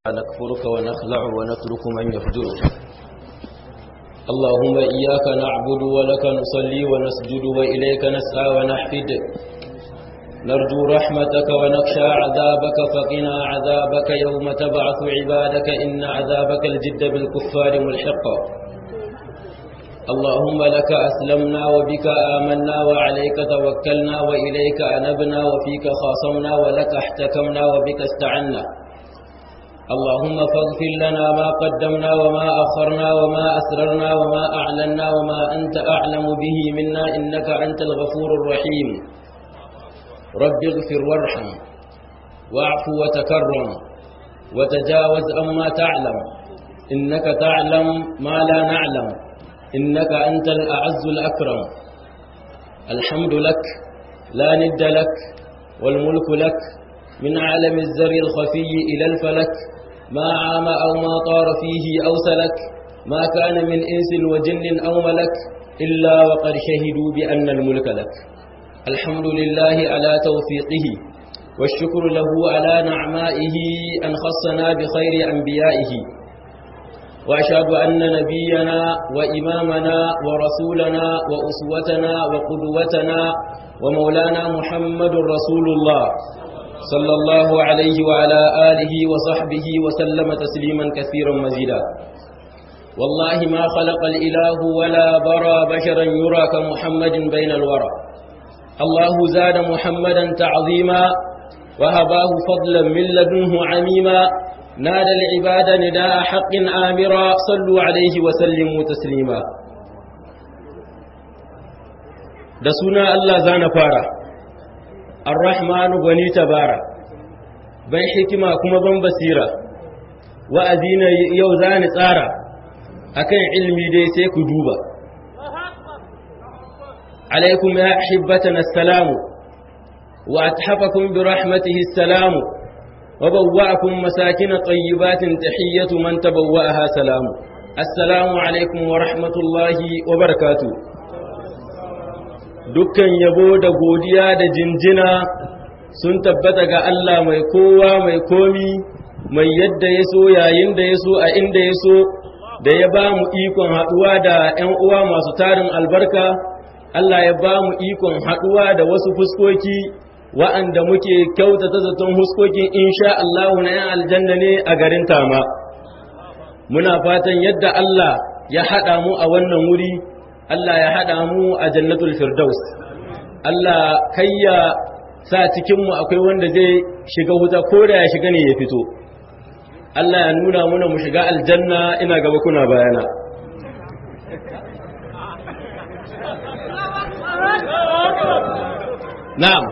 نكفرك ونخلع ونترك من يفجرك اللهم إياك نعبد ولك نصلي ونسجد وإليك نسعى ونحفد نرجو رحمتك ونخشى عذابك فقنا عذابك يوم تبعث عبادك إن عذابك الجد بالكفار ملحق اللهم لك أسلمنا وبك آمنا وعليك توكلنا وإليك أنبنا وفيك خاصمنا ولك احتكمنا وبك استعنا اللهم فاغفر لنا ما قدمنا وما أخرنا وما أسررنا وما أعلنا وما أنت أعلم به منا إنك أنت الغفور الرحيم رب اغفر وارحم واعف وتكرم وتجاوز أما تعلم إنك تعلم ما لا نعلم إنك أنت الأعز الأكرم الحمد لك لا ند لك والملك لك من عالم الزر الخفي إلى الفلك ما عام أو ما طار فيه أو سلك ما كان من إنس وجن أو ملك إلا وقد شهدوا بأن الملك لك الحمد لله على توفيقه والشكر له على نعمائه أن خصنا بخير أنبيائه وأشهد أن نبينا وإمامنا ورسولنا وأسوتنا وقدوتنا ومولانا محمد رسول الله صلى الله عليه وعلى آله وصحبه وسلم تسليما كثيرا مزيدا والله ما خلق الإله ولا برى بشرا يرى كمحمد بين الورى الله زاد محمدا تعظيما وهباه فضلا من لدنه عميما نادى العباد نداء حق آمرا صلوا عليه وسلموا تسليما da suna Allah zana fara Ar-Rahmanu gwani tabara ban hikima kuma ban basira wa'azi na yau zani tsara akan ilmi dai sai ku duba alaikum ya hibbatana assalamu wa athafakum bi rahmatihi assalamu wa bawwa'akum masakin tayyibatin tahiyyatu man tabawwa'aha salamu assalamu alaikum wa rahmatullahi wa barakatuh dukkan yabo da godiya da jinjina sun tabbata ga Allah mai kowa mai komi mai yadda ya so yayin da ya so a inda ya so da ya ba mu ikon haɗuwa da ‘yan uwa masu tarin albarka Allah ya ba mu ikon haɗuwa da wasu fuskoki wa'anda muke kyautata zaton fuskokin insha Allah na ‘yan aljanna ne a garin tama muna fatan yadda Allah ya haɗa mu a wannan wuri Allah ya haɗa mu a jannatul firdaus Allah kayya sa cikinmu akwai wanda zai shiga wuta ko da ya shiga ne ya fito Allah ya nuna muna mu shiga aljanna ina gaba kuna bayana na'am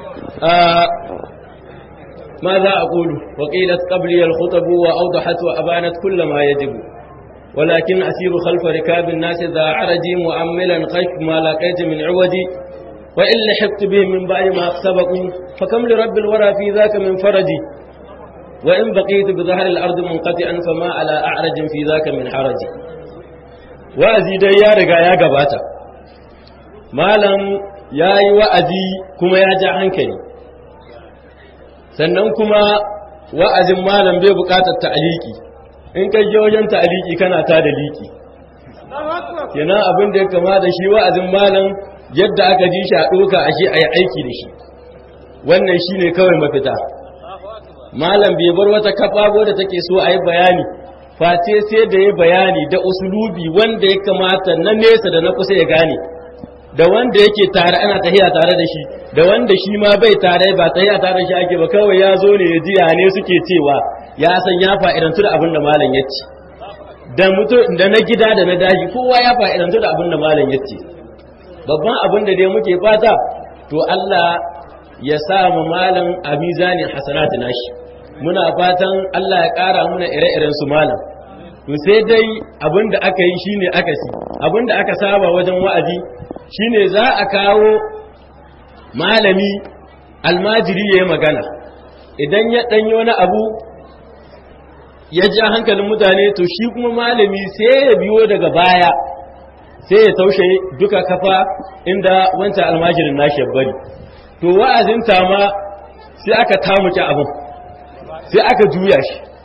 ماذا أقول وقيلت قبلي الخطب وأوضحت وأبانت كل ما يجب ولكن أسير خلف ركاب الناس ذا عرجي مؤملا خيف ما لقيت من عوجي وإن لحقت بهم من بعد ما سبقوا فكم لرب الورى في ذاك من فرجي وإن بقيت بظهر الأرض منقطعا فما على أعرج في ذاك من حرجي wa'azi dai ya riga ya gabata malam ya yi wa'azi kuma ya ja hankali sannan kuma wa'azin malam bai bukatar ta'aliki in kai je wajen ta'aliki kana ta da liki kenan abin da ya kama da shi wa'azin malam yadda aka ji shi a ɗoka ashe a yi aiki da shi wannan shi ne kawai mafita malam bai bar wata kafa da take so a yi bayani face sai da ya bayani da usulubi wanda ya kamata na nesa da na kusa ya gane da wanda yake tare ana tahiya tare da shi da wanda shi ma bai tare ba tahiya tare da shi ake ba kawai ya zo ne ya ji ne suke cewa ya san ya fa'idantu da abin da malam ya ce da mutu da na gida da na daji kowa ya fa'idantu da abin da malam ya ce babban abin da dai muke fata to Allah ya sa mu malam a mizanin hasanatu nashi muna fatan Allah ya ƙara muna ire-iren su malam to sai dai abin da aka yi shine aka si abin da aka saba wajen wa'azi shine za a kawo malami almajiri ya yi magana idan ya ɗanyi wani abu ya ja hankalin mutane to shi kuma malami sai ya biyo daga baya sai ya taushe duka kafa inda wancan almajirin nashi ya bari to wa'azin ma sai aka tamuke abin sai aka juya shi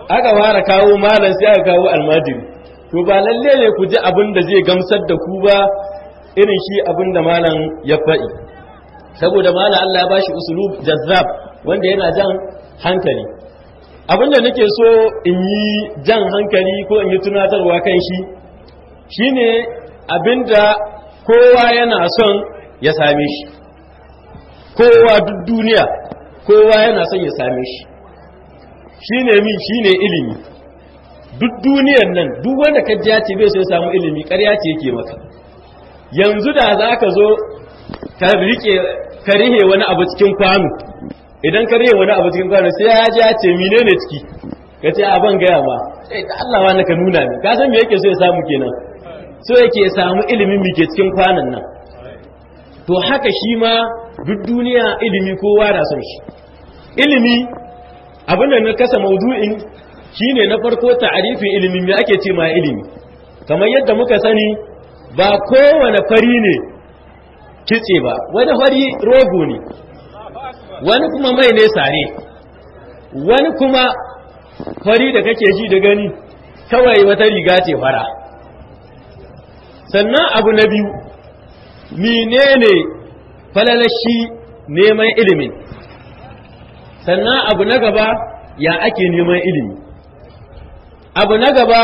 aka fara kawo malam sai aka kawo almajiri to ba lalle ne ku ji abin da zai gamsar da ku ba irin shi abin da malam ya faɗi saboda malam Allah ya bashi usulub jazzab wanda yana jan hankali abin da nake so in yi jan hankali ko in yi tunatarwa kan shi shine abin da kowa yana son ya same shi kowa duk duniya kowa yana son ya same shi shine mi shine ilimi duk duniyar nan duk wanda ka ji ce bai so ya samu ilimi ƙarya ce yake maka yanzu da za ka zo ka rike ka rihe wani abu cikin kwano idan ka rihe wani abu cikin kwano sai ya ji ya ce menene ciki ka ce a ban gaya ma sai da Allah wani ka nuna ni ka san me yake so ya samu kenan so yake samu ilimin me ke cikin kwanon nan to haka shi ma duk duniya ilimi kowa na son shi ilimi abin da na kasa maudu'in shine na farko ta'arifin ilimin me ake ce ma ilimi kamar yadda muka sani ba kowane fari ne kitse ba wani fari rogo ne wani kuma mai ne sare wani kuma fari da kake ji da gani kawai wata riga ce fara sannan abu na biyu menene falalashi neman ilimin sannan abu na gaba ya ake neman ilimi abu na gaba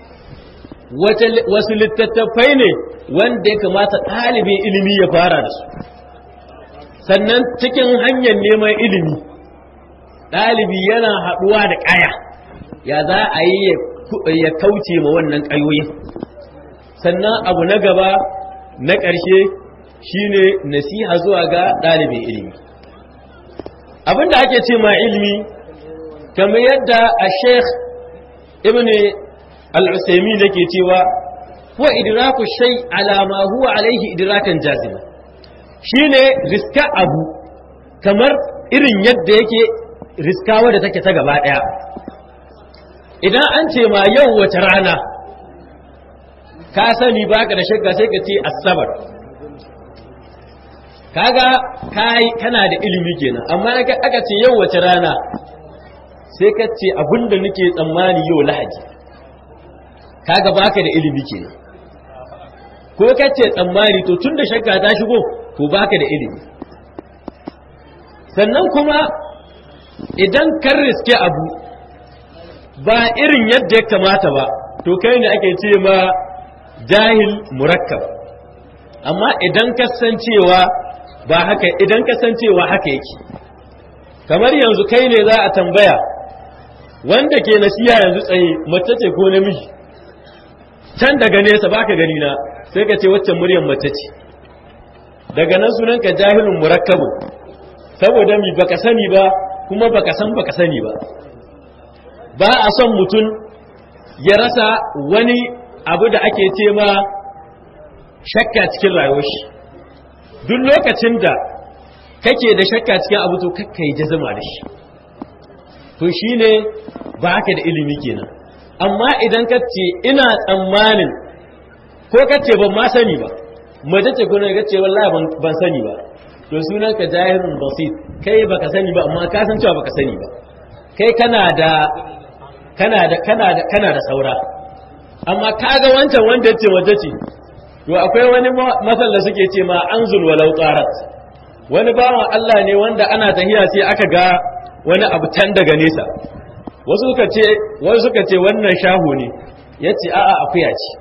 wasu littattafai ne wanda ya kamata ɗalibin ilimi ya fara da su sannan cikin hanyar neman ilimi ɗalibi yana haɗuwa da ƙaya ya za a yi ya kauce ma wannan ƙayoyi sannan abu na gaba na ƙarshe shine nasiha zuwa ga ɗalibin ilimi abinda ake ce ma ilimi kamar yadda a sheikh ibn al-usaimi da ke cewa huwa idraku shay ala ma huwa alaihi idrakan jazima shine riska abu kamar irin yadda yake riska wadda take ta gaba daya idan an ce ma yau wace rana ka sani baka da shakka sai ka ce asabar kaga kai kana da ilimi kenan amma aka ce yau wace rana sai ka ce abinda nake tsammani yau lahadi kaga baka da ilimi kenan ko ka ce tsammani to tunda shakka ta shigo to baka da ilimi sannan kuma idan kan riske abu ba irin yadda ya kamata ba to kai ne ake ce ma jahil murakkab amma idan kasancewa ba haka idan kasancewa haka yake kamar yanzu kai ne za a tambaya wanda ke nasiya yanzu tsaye mace ce ko namiji can daga nesa baka gani na sai ka ce waccan muryar mace ce daga nan sunan ka jahilun murakkabun saboda mi baka sani ba kuma baka san baka sani ba ba a son mutum ya rasa wani abu da ake ce ma shakka cikin rayuwar shi duk lokacin da kake da shakka cikin abu to kakka yi jazama da shi to shine ba ka da ilimi kenan amma idan ka ce ina tsammanin ko ka ce ban ma sani ba mace ce kuna ka ce wallahi ban sani ba to sunan ka jahilun basit kai baka sani ba amma ka san cewa baka sani ba kai kana da kana da kana da kana da saura amma kaga wancan wanda yace mace ce to akwai wani masal da suke ce ma anzul walau qarat wani bawan Allah ne wanda ana tahiya sai aka ga wani abu can daga nesa wasu suka ce wasu suka ce wannan shaho ne yace a'a akuya ce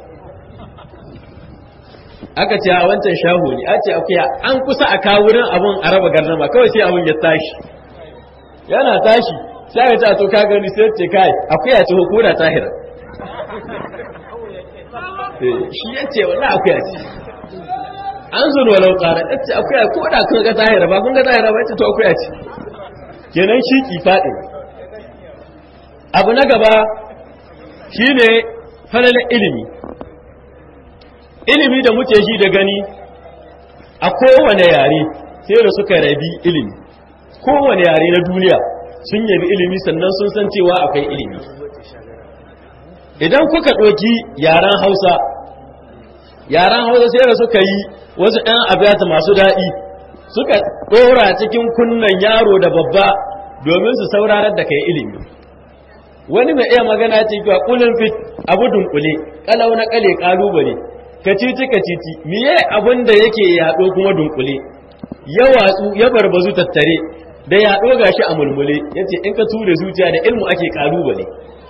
aka ce a wancan shaho ne a ce akuya an kusa a kawo wurin abun a raba garnama kawai sai abun ya tashi yana tashi sai aka ce a to ka gani sai ce kai akuya ce ko da tahira shi ya ce wannan akuya ce an zuwa walau ƙara ya ce akuya ko da kun ga tahira ba kun ga tahira ba ya ce to akuya ce kenan shi ki faɗi abu na gaba shine falalin ilimi ilimi da muke shi da gani a kowane yare sai da suka rabi ilimi kowane yare na duniya sun yabi ilimi sannan sun san cewa akwai ilimi idan kuka ɗoki yaren hausa yaren hausa sai da suka yi wasu ɗan abiyata masu daɗi suka ɗora cikin kunnan yaro da babba domin su saurarar da kai ilimi wani mai iya magana ce cewa kulun fit abu dunkule kalau na kale kalubale kacici kacici miye abin da yake yaɗo kuma dunkule ya watsu ya barbazu tattare da yaɗo gashi a mulmule yace in ka ture zuciya da ilmu ake kalubale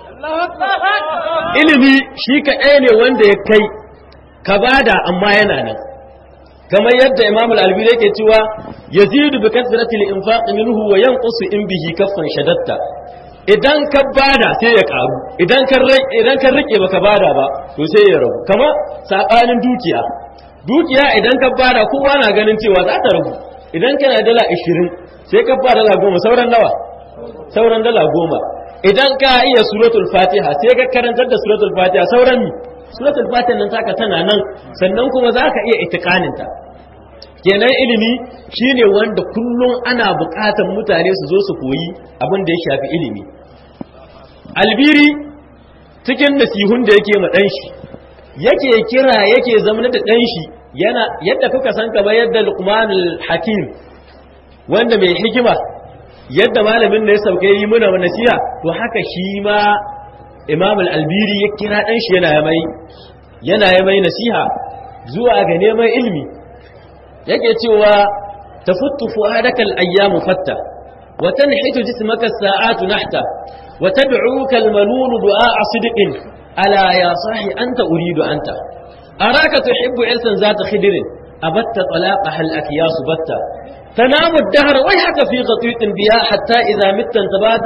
ilimi shi kaɗai ne wanda ya kai ka bada amma yana nan kamar yadda imam al-albani yake cewa yazidu bi kasrati al-infaq minhu wa yanqusu in bihi kaffan shadatta idan ka bada sai ya karu idan ka idan ka rike baka bada ba to sai ya ragu kamar sabanin dukiya dukiya idan ka bada kowa na ganin cewa za ta ragu idan kana dala 20 sai ka bada dala 10 sauran nawa sauran dala 10 idan ka iya suratul fatiha sai ka karantar da suratul fatiha sauran suratul fatiha nan taka tana nan sannan kuma za ka iya itikaninta kenan ilimi shine wanda kullum ana buƙatar mutane su zo su koyi abin da ya shafi ilimi albiri cikin nasihun da yake ma ɗanshi yake kira yake zama da ɗanshi yana yadda kuka san kamar yadda luqmanul hakim wanda mai hikima yadda malamin da ya sauke yi muna nasiha to haka shi ma imam al-albiri ya kira dan shi yana mai yana mai nasiha zuwa ga neman ilimi yake cewa tafuttu fuadaka al-ayyam fatta wa tanhitu jismaka as-sa'atu nahta wa tad'uka al-manun du'a sidqin ala ya sahi anta uridu anta araka tuhibbu ilsan zata khidrin abatta talaqaha al-akyas batta تنام الدهر ويحك في غطيط بها حتى إذا مت انتبهت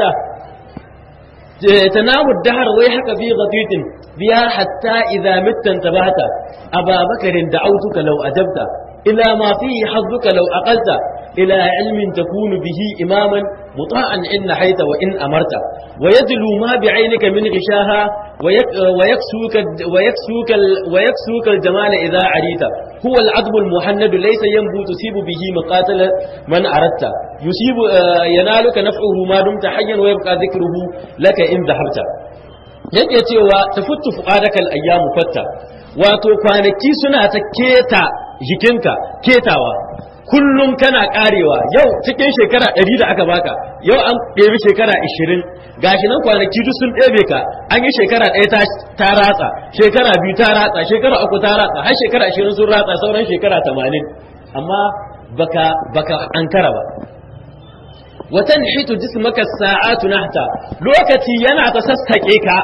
تنام الدهر ويحك في غطيط بها حتى إذا مت انتبهت أبا بكر دعوتك لو أجبت إلى ما فيه حظك لو أقلت إلى علم تكون به إماما مطاعا إن نحيت وإن أمرت ويدلو ما بعينك من غشاها ويكسوك, ويكسوك, ويكسوك الجمال إذا عريت هو العذب المحند ليس ينبو تصيب به مقاتل من أردت يصيب ينالك نفعه ما دمت حيا ويبقى ذكره لك إن ذهبت yake cewa tafuttu fu'adaka al-ayyamu fatta wato kwanaki suna ta keta jikinka ketawa kullum kana karewa yau cikin shekara 100 da aka baka yau an ɗebi shekara 20 gashi nan kwanaki duk sun ɗebe ka an yi shekara ɗaya ta ratsa shekara biyu ta ratsa shekara uku ta ratsa har shekara 20 sun ratsa sauran shekara 80 amma baka baka ankara ba watan hitu jismaka sa'atu nahta lokaci yana ta sassake ka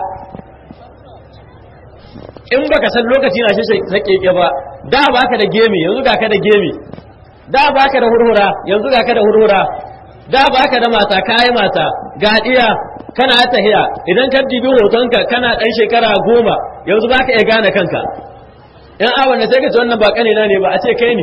in baka san lokaci na shi sake ka ba da baka da gemi yanzu ga ka da gemi da baka da hurhura yanzu ga ka da hurhura da baka da mata kai mata ga diya kana tahiya idan ka dibi hotonka kana dan shekara goma yanzu baka iya gane kanka in a wanda sai ka ce wannan ba kanina ne ba a ce kai ne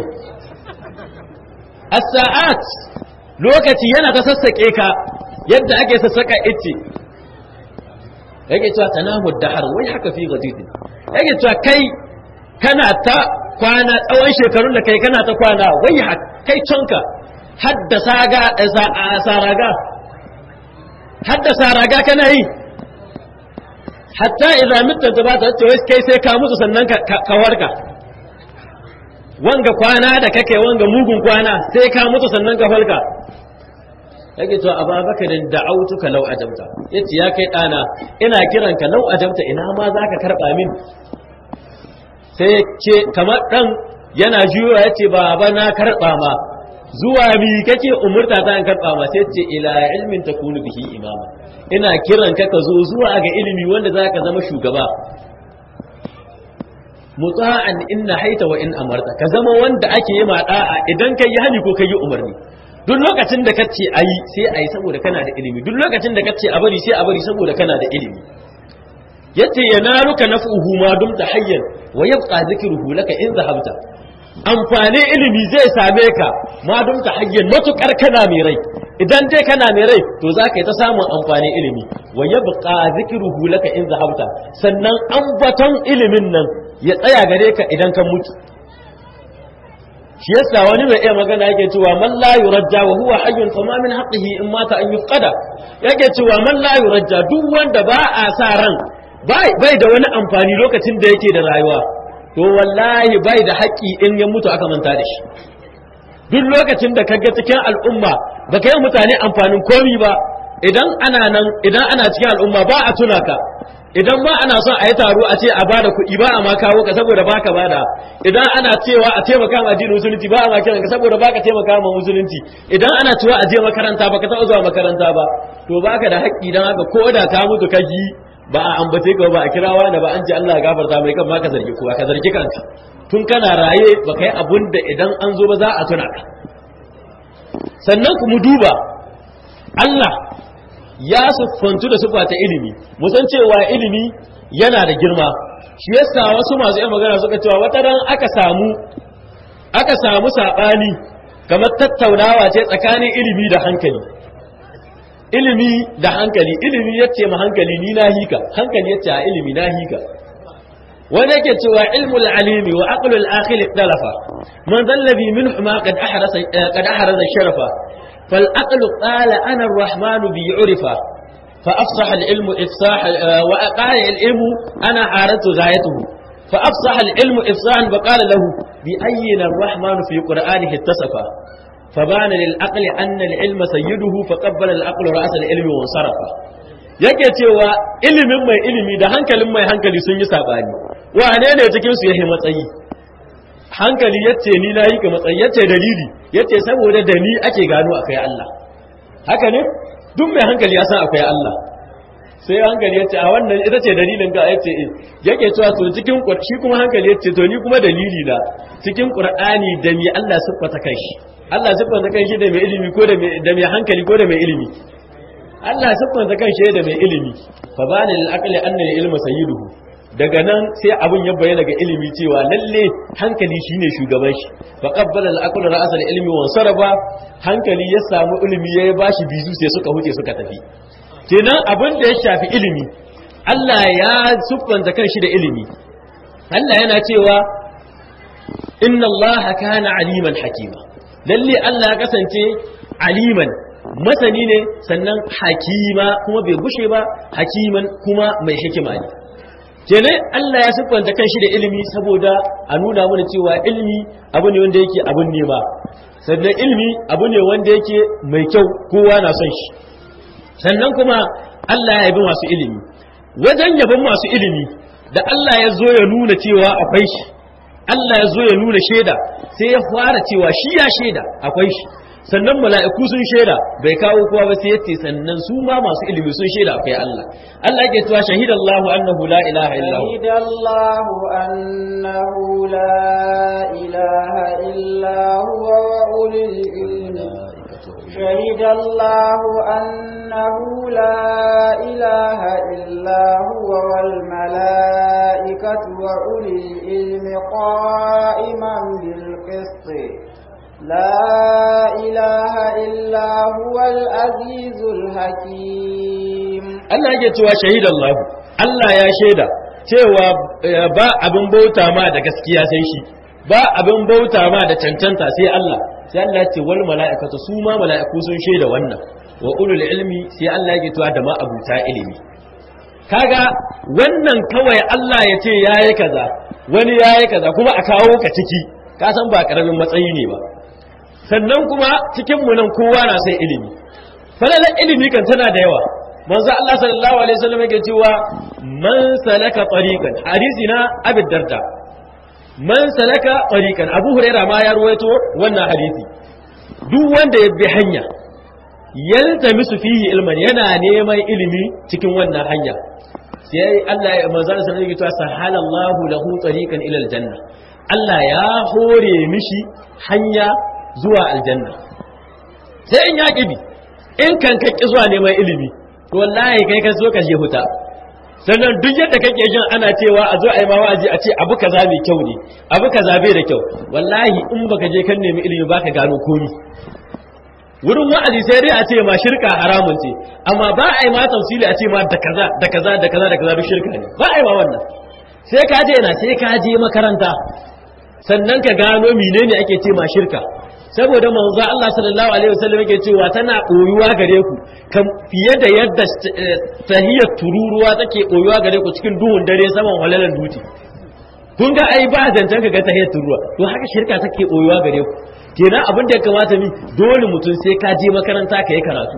as-sa'at lokaci yana ta sassake ka yadda ake sassaka ice yake cewa tanahu dahar wai haka fi gadidin yake cewa kai kana ta kwana tsawon shekarun da kai kana ta kwana wai kai canka hadda saga saraga hadda saraga kana yi hatta idan mutta da ba ta ce wai kai sai ka mutu sannan ka warka wanga kwana da kake wanga mugun kwana sai ka mutu sannan ka falka yake to ababakarin da'autuka law ajabta yace ya kai dana ina kiranka law ajabta ina ma zaka karba min sai ce kamar dan yana juyo yace baba na karba ma zuwa mi kake umurta ta an karba ma sai ce ila ilmin takunu bihi imama ina kiranka ka zo zuwa ga ilimi wanda zaka zama shugaba muta'an inna haita wa in amarta ka zama wanda ake yi ma da'a idan kai yi hani ko kai yi umarni duk lokacin da kace ayi sai ayi saboda kana da ilimi duk lokacin da kace a bari sai a bari saboda kana da ilimi yace yanaruka naf'uhu ma dumta hayyan wa yabqa dhikruhu laka in zahabta amfani ilimi zai same ka ma dumta hayyan matukar kana mai rai idan dai kana mai rai to za ka yi ta samun amfani ilimi wa yabqa dhikruhu laka in zahabta sannan ambaton ilimin nan ya tsaya gare ka idan ka mutu shi yasa wani mai iya magana yake cewa man la yurajja wa huwa hayyun fa ma min haqqihi in mata an yufqada yake cewa man la yurajja duk wanda ba a sa ran bai bai da wani amfani lokacin da yake da rayuwa to wallahi bai da haƙƙi in ya mutu aka manta da shi duk lokacin da kaga cikin al'umma ba ka yi mutane amfanin komi ba idan ana nan idan ana cikin al'umma ba a tuna ka idan ba ana son a yi taro a ce a bada kuɗi ba a ma kawo ka saboda baka bada idan ana cewa a taimaka ma addinin musulunci ba a ma kiran ka saboda baka taimaka ma musulunci idan ana cewa a je makaranta baka taɓa zuwa makaranta ba to baka da haƙƙi dan haka ko da ka mutu ka ji ba a ambace ka ba a kira wani ba an ce Allah ya gafarta mai kan ma ka zargi kowa ka zargi kanka tun kana raye ba kai abun da idan an zo ba za a tuna ka sannan ku mu duba Allah ya siffantu da siffa ta ilimi musan cewa ilimi yana da girma shi yasa wasu masu yan magana suka cewa wata ran aka samu aka samu sabani kamar tattaunawa ce tsakanin ilimi da hankali ilimi da hankali ilimi yace ma hankali ni na hika hankali yace a ilimi na hika wanda yake cewa ilmul alimi wa aqlul akhil ikhtalafa man dhallabi minhu ma qad ahrasa qad ahraza sharafa فالعقل قال أنا الرحمن بعرفة فأفصح العلم إفصاح وقال العلم أنا عارضت غايته فأفصح العلم إفصاحا فقال له بأين الرحمن في قرآنه اتصف فبان للعقل أن العلم سيده فقبل العقل رأس العلم وانصرف yake cewa ilimin mai ilimi da hankalin mai hankali sun yi sabani wane ne cikin su yake matsayi hankali yace ni na yi ka matsayi yace dalili yace saboda da ni ake gano akwai Allah haka ne duk mai hankali ya san akwai Allah sai hankali yace a wannan ita ce dalilin ga yace eh yake cewa to cikin shi kuma hankali yace to ni kuma dalili na cikin Qur'ani da mi Allah siffata kanshi Allah siffata kanshi da mai ilimi ko da mai da mai hankali ko da mai ilimi Allah siffata kanshi da mai ilimi fa bani lil aqli anna al ilma sayyiduhu daga nan sai abun ya bayyana ga ilimi cewa lalle hankali shine shugaban shi fa qabbala al-aqlu ra'as al-ilmi wa saraba hankali ya samu ilimi ya bashi bizu sai suka huce suka tafi kenan abin da ya shafi ilimi Allah ya siffanta kanshi da ilimi Allah yana cewa inna Allah kana aliman hakima lalle Allah ya kasance aliman masani ne sannan hakima kuma bai gushe ba hakiman kuma mai hikima ne kenan Allah ya siffanta kanshi da ilimi saboda a nuna mana cewa ilimi abu ne wanda yake abun nema sannan ilimi abu ne wanda yake mai kyau kowa na son shi sannan kuma Allah ya yabi masu ilimi wajen yabon masu ilimi da Allah ya zo ya nuna cewa akwai shi Allah ya zo ya nuna shaida sai ya fara cewa shi ya shaida akwai shi sannan mala'iku sun shaida bai kawo kowa ba sai yace sannan su ma masu ilimi sun shaida akwai Allah Allah yake cewa shahidallahu annahu la ilaha illa hu shahidallahu annahu la ilaha illa huwa wa ulil ilmi شهد الله أنه لا إله إلا هو والملائكة وأولي العلم قائما بالقسط لا إله إلا هو العزيز الحكيم Allah yake cewa shahidallahu Allah ya shaida cewa ba abin bauta ma da gaskiya sai shi ba abin bauta ma da cancanta sai Allah sai Allah ya ce wal mala'ikatu su ma mala'iku sun shaida wannan wa ulul ilmi sai Allah yake cewa da ma abuta ilimi kaga wannan kawai Allah ya ce yayi kaza wani yayi kaza kuma a kawo ka ciki ka san ba karamin matsayi ne ba sannan kuma cikin mu nan kowa na sai ilimi falalan ilimi kan tana da yawa manzo Allah sallallahu alaihi wasallam yake cewa man salaka tariqan hadisi na Abi Darda man salaka tariqan Abu Huraira ma ya ruwaito wannan hadisi duk wanda ya bi hanya yaltamisu fihi ilman yana neman ilimi cikin wannan hanya sai Allah ya manzo Allah sallallahu alaihi wasallam yake sahala Allahu lahu tariqan ila aljanna Allah ya hore mishi hanya zuwa aljanna sai in ya kibi in kan ka ki zuwa neman ilimi to wallahi kai ka zo ka je huta sannan duk yadda kake jin ana cewa a zo a yi ma wa'azi a ce abu kaza mai kyau ne abu kaza bai da kyau wallahi in baka je kan nemi ilimi baka gano komi wurin wa'azi sai dai a ce ma shirka haramun ce amma ba a yi ma tafsili a ce ma da kaza da kaza da kaza da kaza duk shirka ne ba a yi ma wannan sai ka je na sai ka je makaranta sannan ka gano menene ake ce ma shirka saboda manzo Allah sallallahu alaihi wasallam yake cewa tana koyuwa gare ku kan fiye da yadda tahiyar tururuwa take koyuwa gare ku cikin duhun dare saman halalan duti kun ga ai ba zancen ka ga tahiyar tururuwa to haka shirka take koyuwa gare ku kenan abin da ya kamata mi dole mutum sai ka je makaranta ka yi karatu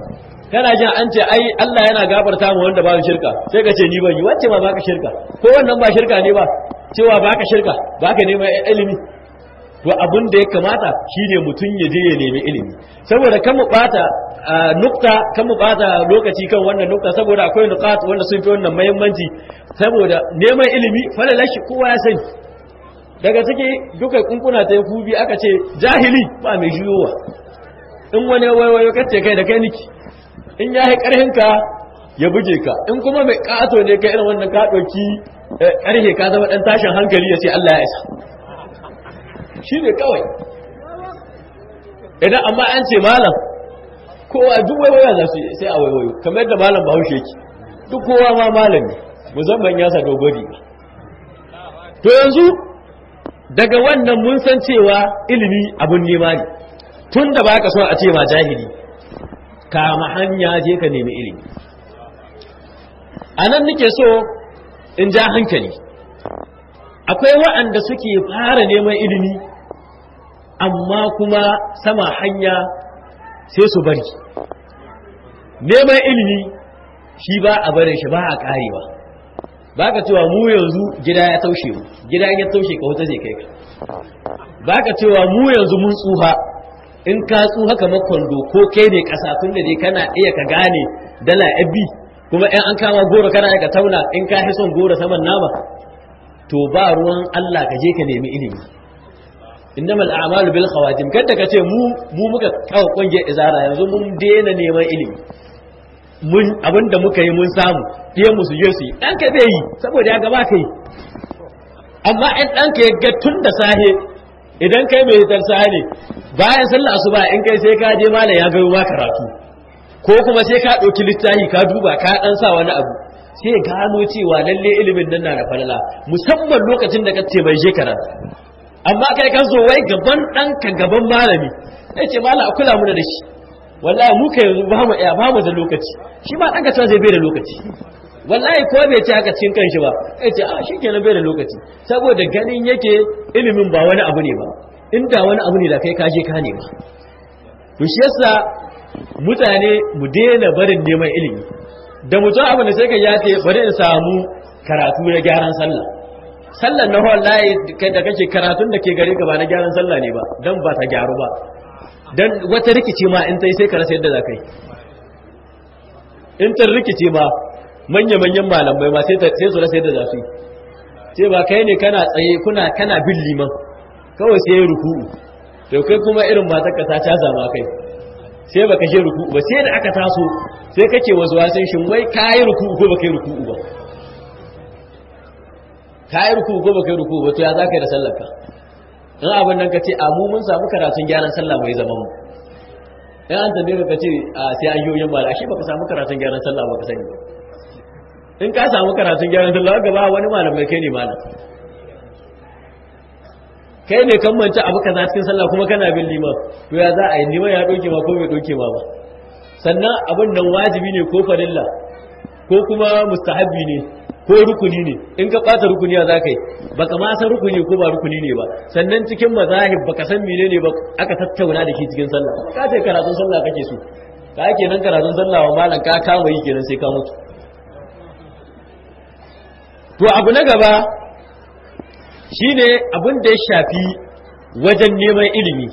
kana jin an ce ai Allah yana gafarta mu wanda ba shirka sai ka ce ni ban yi wacce ma baka shirka ko wannan ba shirka ne ba cewa baka shirka baka neman ilimi to abin da ya kamata shine mutum ya je ya nemi ilimi saboda kan mu bata nukta kan mu bata lokaci kan wannan nukta saboda akwai nuqat wanda sun fi wannan muhimmanci saboda neman ilimi falalashi kowa ya sani daga ciki duka kunkuna ta kubi aka ce jahili ba mai juyowa in wani waiwayo kace kai da kai niki in ya yi ƙarhinka ya buge ka in kuma mai ƙato ne ka irin wannan ka ɗauki ƙarhe ka zama ɗan tashin hankali ya ce Allah ya isa shi ne kawai idan amma an ce malam kowa duk waiwaya za su sai a waiwayo kamar yadda malam bahaushe yake duk kowa ma malam ne musamman ya sa dogori to yanzu daga wannan mun san cewa ilimi abun nema ne tun da ba ka so a ce ma jahili kama hanya je ka nemi ilimi a nan nake so in ja hankali akwai waɗanda suke fara neman ilimi amma kuma sama hanya sai su bari neman ilimi shi ba a barin shi ba a karewa ba ka cewa mu yanzu gida ya taushe mu gida ya taushe ka wuta zai kai ka ba ka cewa mu yanzu mun tsuha in ka tsuha kamar kwando ko kai ne kasa tun da dai kana iya ka gane dala abi kuma in an kama goro kana iya ka tauna in ka fi son goro saman nama to ba ruwan Allah ka je ka nemi ilimi innamal a'malu bil khawatim kada ka ce mu mu muka kawo kungiyar izara yanzu mun daina neman ilimi mun abinda muka yi mun samu fiye mu su je su yi dan ka bai yi saboda ya gaba kai amma in dan ka ga tun da sahe idan kai mai hitar sahe ne bayan sallah asuba in kai sai ka je malam ya gayo ma karatu ko kuma sai ka ɗauki littafi ka duba ka dan sa wani abu sai ya gano cewa lalle ilimin nan na da falala musamman lokacin da ka ce bai je karatu amma kai kan zo wai gaban ɗanka gaban malami ya ce mala a kula muna da shi wallahi mu ka yanzu ba mu iya ba mu da lokaci shi ma ɗanka cewa zai bai da lokaci wallahi ko bai ce haka cikin kanshi ba ya ce a shi kenan bai da lokaci saboda ganin yake ilimin ba wani abu ne ba inda wani abu ne da kai kaje ka nema to shi yasa mutane mu daina barin neman ilimi da mutum abu da sai ka ya ce bari in samu karatu na gyaran sallah sallan na wallahi kai da kake karatun da ke gare ka ba na gyaran sallah ne ba dan ba ta gyaru ba dan wata rikici ma in tai sai ka rasa yadda za ka yi in ta rikici ma manya-manyan malamai ma sai su rasa yadda za su yi sai ba kai ne kana tsaye kuna kana bin liman kawai sai ruku'u to kai kuma irin matar ka ta caza ma kai sai baka je ruku'u ba sai da aka taso sai kake wasu wasan shin wai kai ruku'u ko baka yi ruku'u ba kai ruku'u ko baka yi ruku'u ba to ya zaka yi da sallar ka in abin nan ka ce a mu mun samu karatun gyaran sallah mai zaman mu in an tambaye ka ce a sai an yoyin ba ashe baka samu karatun gyaran sallah baka sani ba in ka samu karatun gyaran sallah gaba wani malamai kai ne malam kai ne kan manta abu kaza cikin sallah kuma kana bin liman to ya za a yi liman ya doke ma ko bai doke ma ba sannan abin nan wajibi ne ko farilla ko kuma mustahabbi ne ko rukuni ne in ka bata rukuni ya za ka yi baka ma san rukuni ko ba rukuni ne ba sannan cikin mazahib baka san menene ba aka tattauna da shi cikin sallah ka ce karatun sallah kake so ka kenan karatun sallah wa malam ka kama yi kenan sai ka mutu to abu na gaba shine abin da ya shafi wajen neman ilimi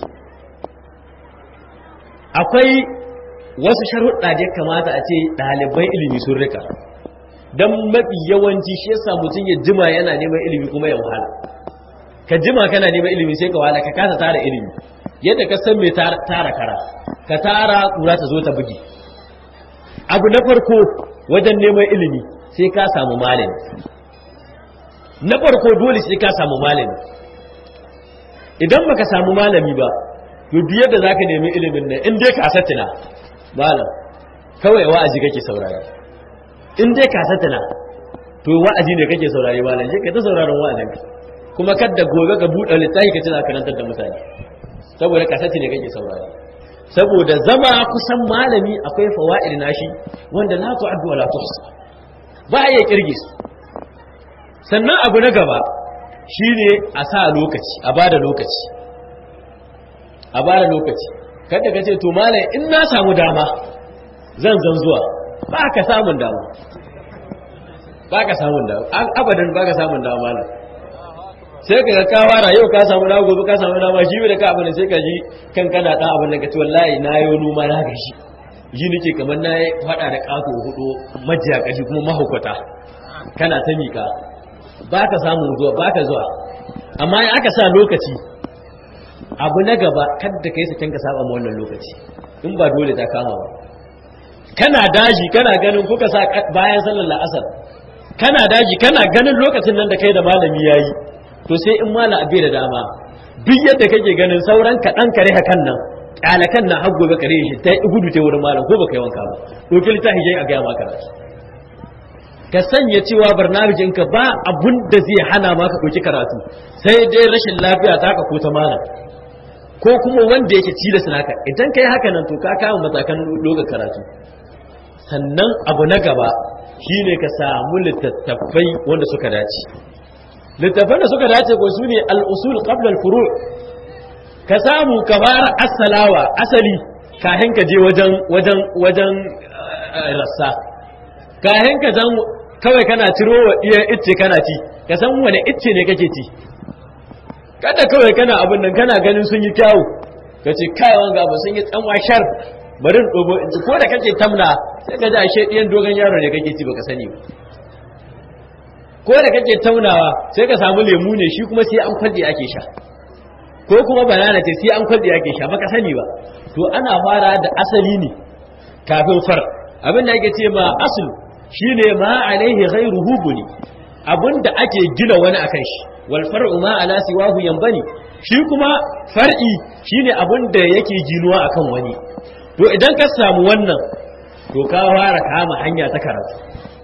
akwai wasu sharuɗa da ya kamata a ce ɗaliban ilimi sun rika don mafi yawanci shi yasa mutum ya jima yana neman ilimi kuma ya wahala ka jima kana neman ilimi sai ka wahala ka kasa tara ilimi yadda ka san mai tara kara ka tara kura ta zo ta bugi abu na farko wajen neman ilimi sai ka samu malami na farko dole sai ka samu malami idan baka samu malami ba to duk yadda zaka nemi ilimin nan in dai ka satina malam kawai wa'azi kake saurari in dai ka satina to wa'azi ne kake saurari malam sai ka ta sauraron wa'azin ka kuma kadda gobe ka buɗe littafi ka tana karantar da mutane saboda ka ne kake saurari saboda zama kusan malami akwai fawaid nashi wanda la tu'addu wa la tuhsa ba ya kirge su sannan abu na gaba shine a sa lokaci a bada lokaci a bada lokaci kada ka ce to malam in na samu dama zan zan zuwa ba ka samun dama ba ka samun dama abadan ba ka samun dama malam sai ka ga ka fara yau ka samu dama gobe ka samu dama shi da ka abin sai ka ji kan kana dan abin da ka ci wallahi na yi noma na gashi ji nake kamar na yi fada da kato hudu majiya kashi kuma mahaukata kana ta mika ba ka samun zuwa ba ka zuwa amma in aka sa lokaci abu na gaba kadda ka yi sakin ka saba ma wannan lokaci in ba dole ta kama ba kana daji kana ganin kuka sa bayan sallar la'asar kana daji kana ganin lokacin nan da kai da malami yayi to sai in malam abe da dama duk yadda kake ganin sauran kaɗan kare hakan nan ƙalakan na har gobe kare shi ta gudu ta wurin malam ko baka yi wanka ba ɗauki littafi jai a gaya ma karatu ka sanya cewa barnamijinka ba abun da zai hana ma ka ɗauki karatu sai dai rashin lafiya ta ka ko ta malam ko kuma wanda yake tilas naka idan kai haka nan to ka kama matakan lokacin karatu sannan abu na gaba shine ka samu littattafai wanda suka dace littattafan da suka dace ko sune al-usul qabla al-furu' ka samu ka fara asalawa asali kahin ka je wajen wajen wajen rassa kahin ka zan kawai kana ciro wa iya icce kana ci ka san wani icce ne kake ci kada kawai kana abin nan kana ganin sun yi kyawu ka ce kai wanga ba sun yi tsanwa shar bari in dogo in ko da kake tamna sai ka ji ashe ɗiyan dogon yaro ne kake ci baka sani ba ko da kake taunawa sai ka samu lemu ne shi kuma sai an kwalde ake sha ko kuma banana ce sai an kwalde ake sha baka sani ba to ana fara da asali ne kafin far abin da ake ce ma asul shine ma alaihi ghairuhu buni abinda ake gina wani akan shi wal far'u ma ala siwahu yanbani shi kuma far'i shine abinda yake ginuwa akan wani to idan ka samu wannan to ka fara kama hanya ta karatu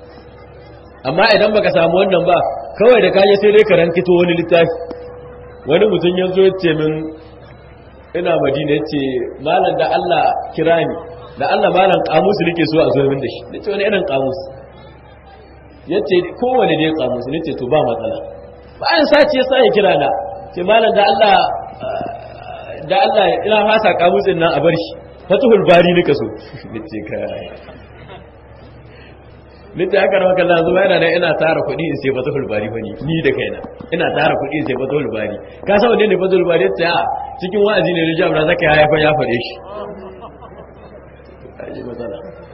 amma idan baka samu wannan ba kawai da kaje sai dai ka rankito wani littafi wani mutum ya zo ce min ina madina ya ce malam da Allah kira ni da Allah malam kamus nake so a zo min da shi nace wani irin kamus yace kowane ne kamus nace to ba matsala bayan sace ya sai kira na ce malam da Allah da Allah ina fasa kamusin nan a bar shi fatuhul bari nika so nace kai nace haka rawa kallon zuwa yana da ina tara kuɗi in sai fatuhul bari bane ni da kaina ina tara kuɗi in sai fatuhul bari ka san wanne ne fatuhul bari yace a cikin wa'azi ne rijab da zaka haifa ya fare shi aje matsala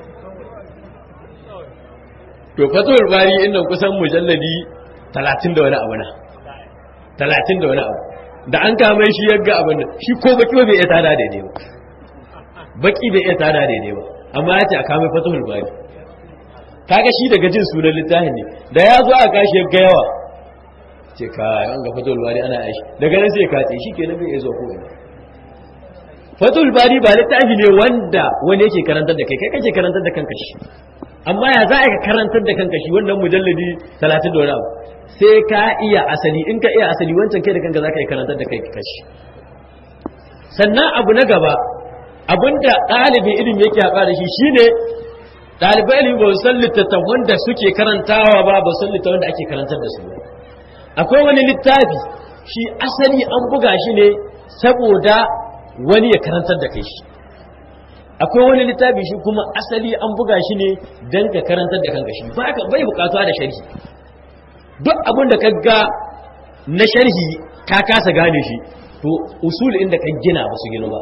to fatuhul bari inda kusan mujalladi 30 da wani abu na 30 da wani abu da an kama shi yagga abin nan shi ko baki bai iya tada daidai ba baki bai iya tada daidai ba amma ya ce a kama fatuhul bari kaga shi daga jin sunan littafin ne da ya zo a kashi ga yawa ce ka an ga fatul bari ana aishi daga nan sai ka tsaye shi kenan bai zo ko ina fatul bari ba littafi ne wanda wani yake karantar da kai kai kake karantar da kanka shi amma ya za ka karantar da kanka shi wannan mujalladi 30 da wani abu sai ka iya asali in ka iya asali wancan kai da kanka za ka iya karantar da kai kashi sannan abu na gaba abinda ɗalibin ilimi yake haɓa da shi shine ɗalibai ilimi ba san littattafan da suke karantawa ba ba san littattafan da ake karantar da su ba akwai wani littafi shi asali an buga shi ne saboda wani ya karantar da kai shi akwai wani littafi shi kuma asali an buga shi ne don ka karantar da kanka shi bai bukatuwa da sharhi duk abin da ka ga na sharhi ka kasa gane shi to usul inda ka gina ba su gina ba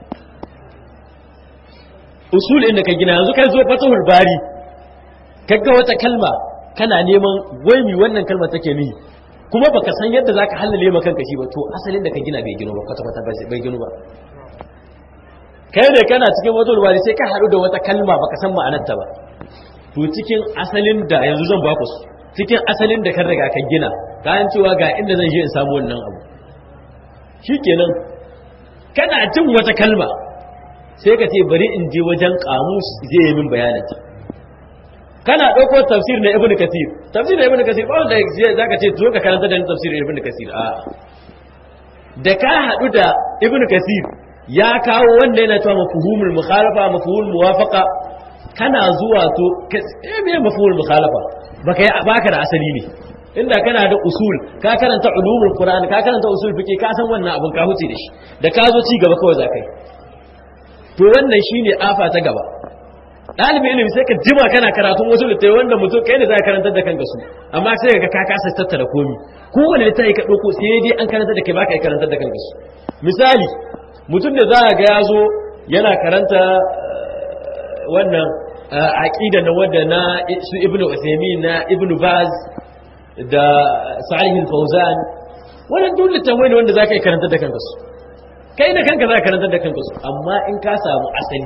usul inda ka gina yanzu kai zo fatahul bari kaga wata kalma kana neman waimi wannan kalma take ni kuma baka san yadda zaka halale ma kanka shi ba to asalin da ka gina bai gino ba kwata kwata bai gino ba kai ne kana cikin fatahul bari sai ka haɗu da wata kalma baka san ma'anar ta ba to cikin asalin da yanzu zan baku su cikin asalin da kan riga ka gina kayan cewa ga inda zan je in samu wannan abu shikenan kana jin wata kalma sai ka ce bari in je wajen kamus zai yi min bayanin ta kana ɗauko tafsir na ibnu kasir tafsir na ibnu kasir ba wanda za ka ce zo ka karanta da tafsir na ibnu kasir a da ka haɗu da ibnu kasir ya kawo wanda yana cewa mafhumul mukhalafa mafhumul muwafaqa kana zuwa to eh me mafhumul mukhalafa baka baka da asali ne inda kana da usul ka karanta ulumul qur'an ka karanta usul fiqi ka san wannan abun ka huce da shi da ka zo ci gaba kawai za kai to wannan shine afa ta gaba ɗalibin ilimi sai ka jima kana karatun wasu littattafai wanda mutum kai ne za ka karantar da kanka su amma sai ka ka kasa tattara komi kowane littafi ka ɗauko sai dai an karantar da kai baka yi karantar da kanka su misali mutum da za a ga ya zo yana karanta wannan aqida na wanda na su ibnu usaymin na ibnu baz da salih al-fawzan wannan dole tambayi ne wanda zaka yi karanta da kanka su kai da kanka zaka karanta da kanka su amma in ka samu asali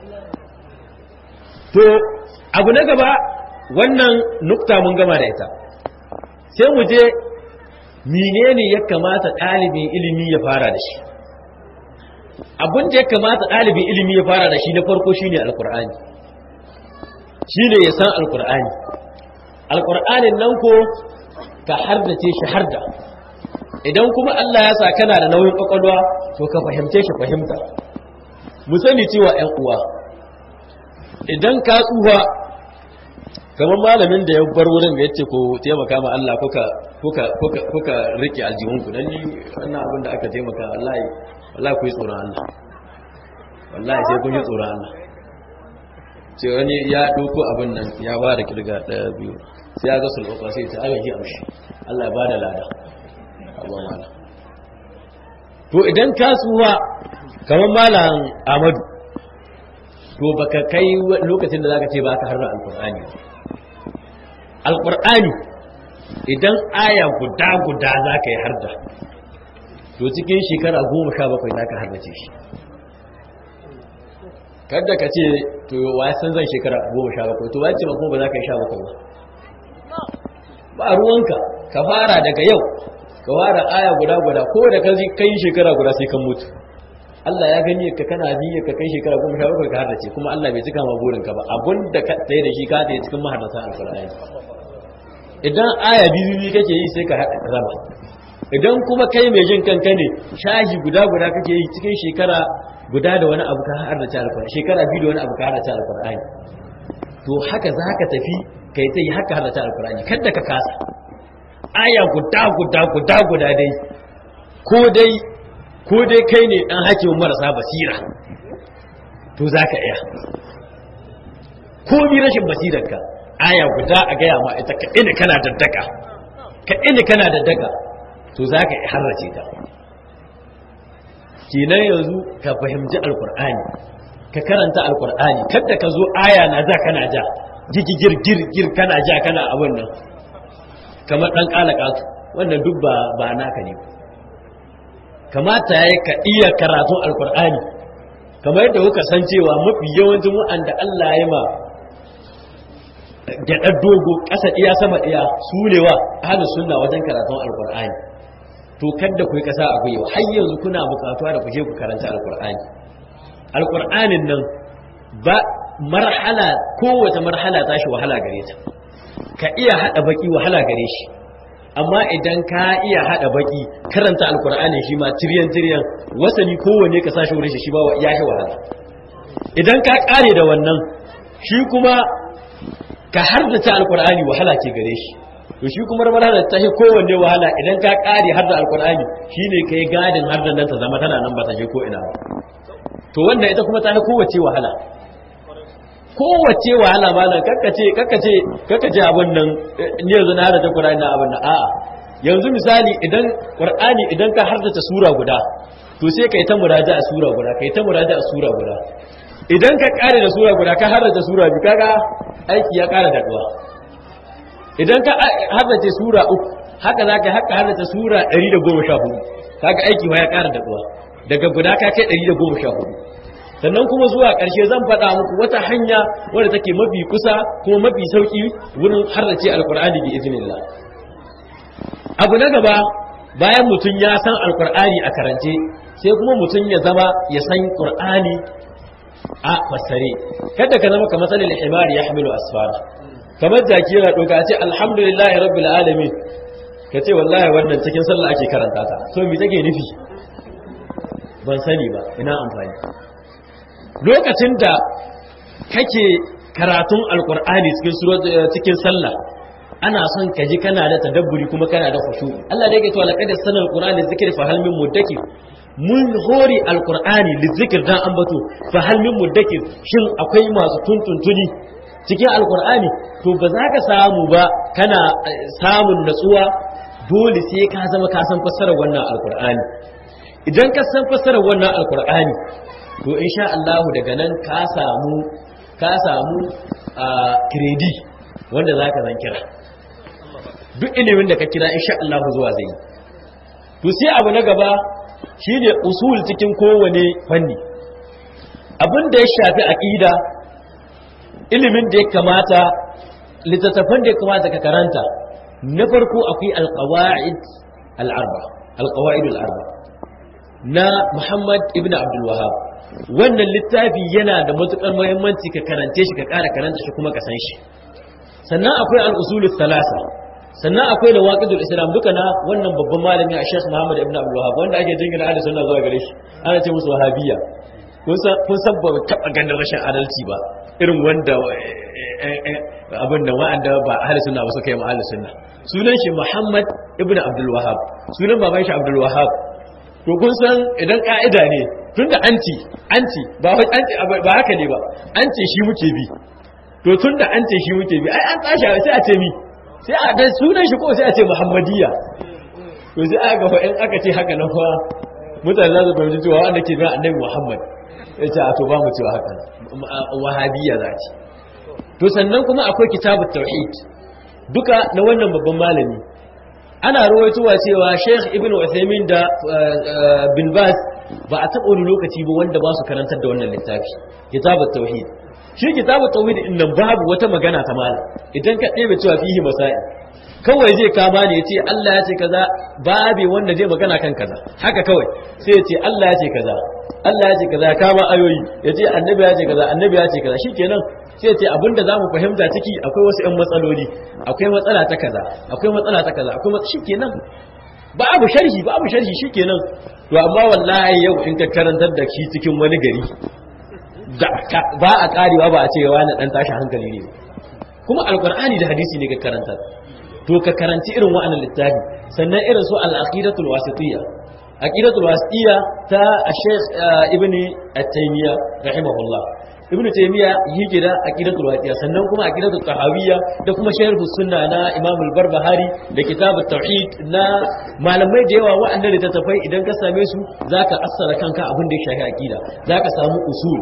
to abu na gaba wannan nukta mun gama da ita sai mu je menene ya kamata ɗalibin ilimi ya fara da shi abin da ya kamata ɗalibin ilimi ya fara da shi na farko shine alkur'ani shine ya san alkur'ani alkur'anin nan ko ka hardace shi harda idan kuma Allah ya sa kana da nauyin kwakwalwa to ka fahimce shi fahimta mu sani cewa ƴan uwa idan ka tsufa kamar malamin da ya bar wurin da yace ko taimaka ma Allah kuka kuka kuka kuka rike aljihunku dan ni wannan abin da aka taimaka wallahi wallahi ku yi tsoron Allah wallahi sai kun yi tsoron Allah ce wani ya ɗauko abin nan ya ba da kirga ɗaya biyu sai ya ga sulɓaɓa sai ta agaji amshi Allah ya ba da lada abuwa mala to idan ka tsuwa kamar malam amadu to baka kai lokacin da zaka ce ba ka harra alƙur'ani alƙur'ani idan aya guda guda za ka yi harda to cikin shekara goma sha bakwai za ka hardace shi kada ka ce to wa san zan shekara goma sha bakwai to wace ba kuma ba za ka yi sha bakwai ba ba ruwanka ka fara daga yau ka fara aya guda guda ko da ka kai shekara guda sai kan mutu Allah ya gani ka kana niyyar ka kai shekara goma sha bakwai ka hardace kuma Allah bai cika ma burin ka ba abun da ka tsaye da shi ka tsaye cikin mahardata alƙur'ani idan aya biyu kake yi sai ka raba idan kuma kai mai jin kanka ne shahi guda guda kake yi cikin shekara guda da wani abu ka har da ta alkur'ani shekara biyu da wani abu ka har da ta alkur'ani to haka za ka tafi kai ta yi haka har da ta alkur'ani kada ka kasa aya guda guda guda guda dai ko dai ko dai kai ne dan hakimin marasa basira to za ka iya ko bi rashin basirarka aya guda a gaya ma ita ka ina kana daddaka ka ina kana daddaka to za ka harrace ta kenan yanzu ka fahimci alkur'ani ka karanta alkur'ani kadda ka zo aya na za kana ja gigigir girgir kana ja kana abin nan kamar dan kalakatu wannan duk ba ba naka ne kamata yayi ka iya karatun alkur'ani kamar yadda kuka san cewa mafi yawancin wa'anda Allah ya ma gyaɗar dogo ƙasa iya sama iya su ne wa ahlus sunna wajen karatun alkur'ani to kadda ku yi kasa a gwiwa har yanzu kuna bukatuwa da ku je ku karanta alkur'ani alkur'anin nan ba marhala kowace marhala ta shi wahala gare ta ka iya hada baki wahala gare shi amma idan ka iya hada baki karanta alkur'ani shi ma tiryan tiryan wasani kowanne ka sashi wurin shi shi ba ya shi wahala idan ka kare da wannan shi kuma ka hardace alkur'ani wahala ke gare shi to shi kuma rabar da ta kowanne wahala idan ka kare har da alkur'ani shine kai gadin har da nan ta zama tana nan ba ta je ko ina ba to wannan ita kuma ta fi kowace wahala kowace wahala malam kakkace kakkace kakkace abin nan ni yanzu na harda qur'ani na abin nan a'a yanzu misali idan qur'ani idan ka harda sura guda to sai kai ta muraja'a sura guda kai ta muraja'a sura guda idan ka kare da sura guda ka harda sura bi kaga aiki ya kara da duwa idan ka haddace sura uku haka za ka haka haddace sura 114 kaga aiki ma ya ƙara daɗuwa daga guda ka kai 114 sannan kuma zuwa ƙarshe zan faɗa muku wata hanya wadda take mafi kusa kuma mafi sauƙi wurin haddace alƙur'ani bi iznillah abu na gaba bayan mutum ya san alƙur'ani a karance sai kuma mutum ya zama ya san ƙur'ani a fassare kada ka zama kamar salil himari ya hamilu asfara kamar jaki yana ɗauka ce alhamdulillahi rabbil alamin ka ce wallahi wannan cikin sallah ake karanta ta so me take nufi ban sani ba ina amfani lokacin da kake karatun alkur'ani cikin cikin sallah ana son ka ji kana da tadabburi kuma kana da khushu Allah dai yake cewa laqad sanal qur'ani zikri fa hal min muddakir mun hore alqur'ani lizikr dan ambato fa hal min mudakkir shin akwai masu tuntuntuni cikin alqur'ani to ba za ka samu ba kana samun natsuwa dole sai ka zama ka san fassarar wannan alqur'ani idan ka san fassarar wannan alqur'ani to insha Allah daga nan ka samu ka samu kredi wanda za ka zan kira duk ilimin da ka kira insha Allah zuwa zai to sai abu na gaba shine usul cikin kowane fanni abin da ya shafi aqida ilimin da ya kamata littattafan da ya kamata ka karanta na farko akwai alqawaid al-arba alqawaid al-arba na Muhammad ibn Abdul Wahhab wannan littafi yana da matukar muhimmanci ka karance shi ka ƙara karanta shi kuma ka san shi sannan akwai al-usulus salasa sannan akwai da waqidul islam duka na wannan babban malami a Sheikh Muhammad ibn Abdul Wahhab wanda ake jingina ahli sunna zuwa gare shi ana ce musu wahabiyya kun san kun san ba taba ganin rashin adalci ba irin wanda abin da wa'anda ba ahli sunna ba suka yi ma ahli sunna sunan shi Muhammad ibn Abdul Wahhab sunan baban shi Abdul Wahhab to kun san idan ka'ida ne tunda anci anci ba anci ba haka ne ba anci shi muke bi to tunda anci shi muke bi ai an tashi sai a ce mi sai a da sunan shi ko sai a ce muhammadiyya to sai aka ga in aka ce haka nan fa mutane za su fahimci cewa wanda ke bin annabi muhammad ya ce a to ba mu cewa haka wahabiyya za ce to sannan kuma akwai kitabut tauhid duka na wannan babban malami ana rawaitowa cewa Sheikh Ibn Uthaymeen da Bin Baz ba a taɓa wani lokaci ba wanda ba su karantar da wannan littafi kitabut tauhid shi kitabut tauhid din nan babu wata magana ta malam idan ka ɗebe cewa fihi masail kawai zai kama ne ya ce Allah ya ce kaza babe wanda zai magana kan kaza haka kawai sai ya ce Allah ya ce kaza Allah ya ce kaza kama ayoyi ya ce annabi ya ce kaza annabi ya ce kaza shikenan sai ce abinda za mu fahimta ciki akwai wasu 'yan matsaloli akwai matsala ta kaza akwai matsala ta kaza akwai matsala shikenan babu sharhi babu sharhi shikenan to amma wallahi yau in ka karantar da shi cikin wani gari ba a karewa ba a ce wani dan tashi hankali ne kuma alqur'ani da hadisi ne ka karanta to ka karanci irin wa'annan littafi sannan irin su al-aqidatul wasitiyya aqidatul wasitiyya ta Sheikh Ibn At-Taymiyyah rahimahullah ibn taymiya yake da aqidatul wasiya sannan kuma aqidatul tahawiyya da kuma sharh sunna na imam al-barbahari da kitabut tauhid na malamai da yawa wa'annan da tafai idan ka same su zaka assara kanka abin da ya shafi aqida zaka samu usul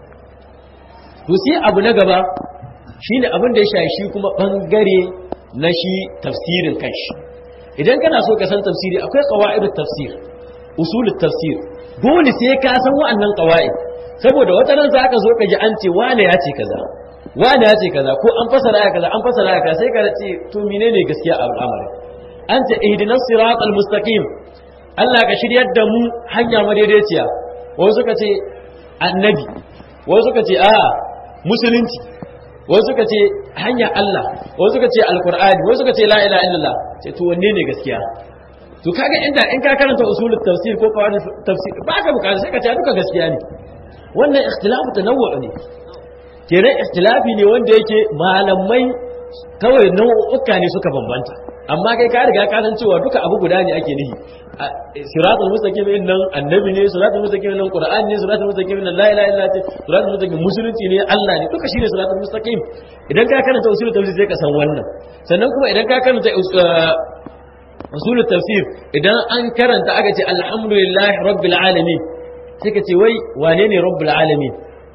to sai abu na gaba shine abin da ya shafi shi kuma bangare na shi tafsirin kanshi idan kana so ka san tafsiri akwai qawaidut tafsir usulut tafsir dole sai ka san wa'annan qawaid saboda wata nan za ka zo ka ji an ce wane ya ce kaza wane ya ce kaza ko an fasara ya kaza an fasara ya kaza sai ka ce to menene gaskiya a al'amari an ce ihdinas siratal mustaqim Allah ka shiryar da mu hanya madaidaiciya wasu suka ce annabi wasu suka ce a musulunci wasu suka ce hanya Allah wasu suka ce alqur'ani wasu suka ce la ilaha illallah ce to wanne ne gaskiya to kaga inda in ka karanta usulul tafsir ko qawaid tafsir ba ka bukata sai ka ce duka gaskiya ne wannan ikhtilafu tanawwu ne kenan ikhtilafi ne wanda yake malamai kawai nau'uka ne suka bambanta amma kai ka riga ka san cewa duka abu guda ne ake nihi siratul mustaqim din nan annabi ne siratul mustaqim nan qur'an ne siratul mustaqim nan la ilaha illa allah siratul mustaqim musulunci ne allah ne duka shine siratul mustaqim idan ka karanta usulul tafsir sai ka san wannan sannan kuma idan ka karanta usulul tafsir idan an karanta aka ce alhamdulillahi rabbil alamin sai ka ce wai wane ne rabbul alamin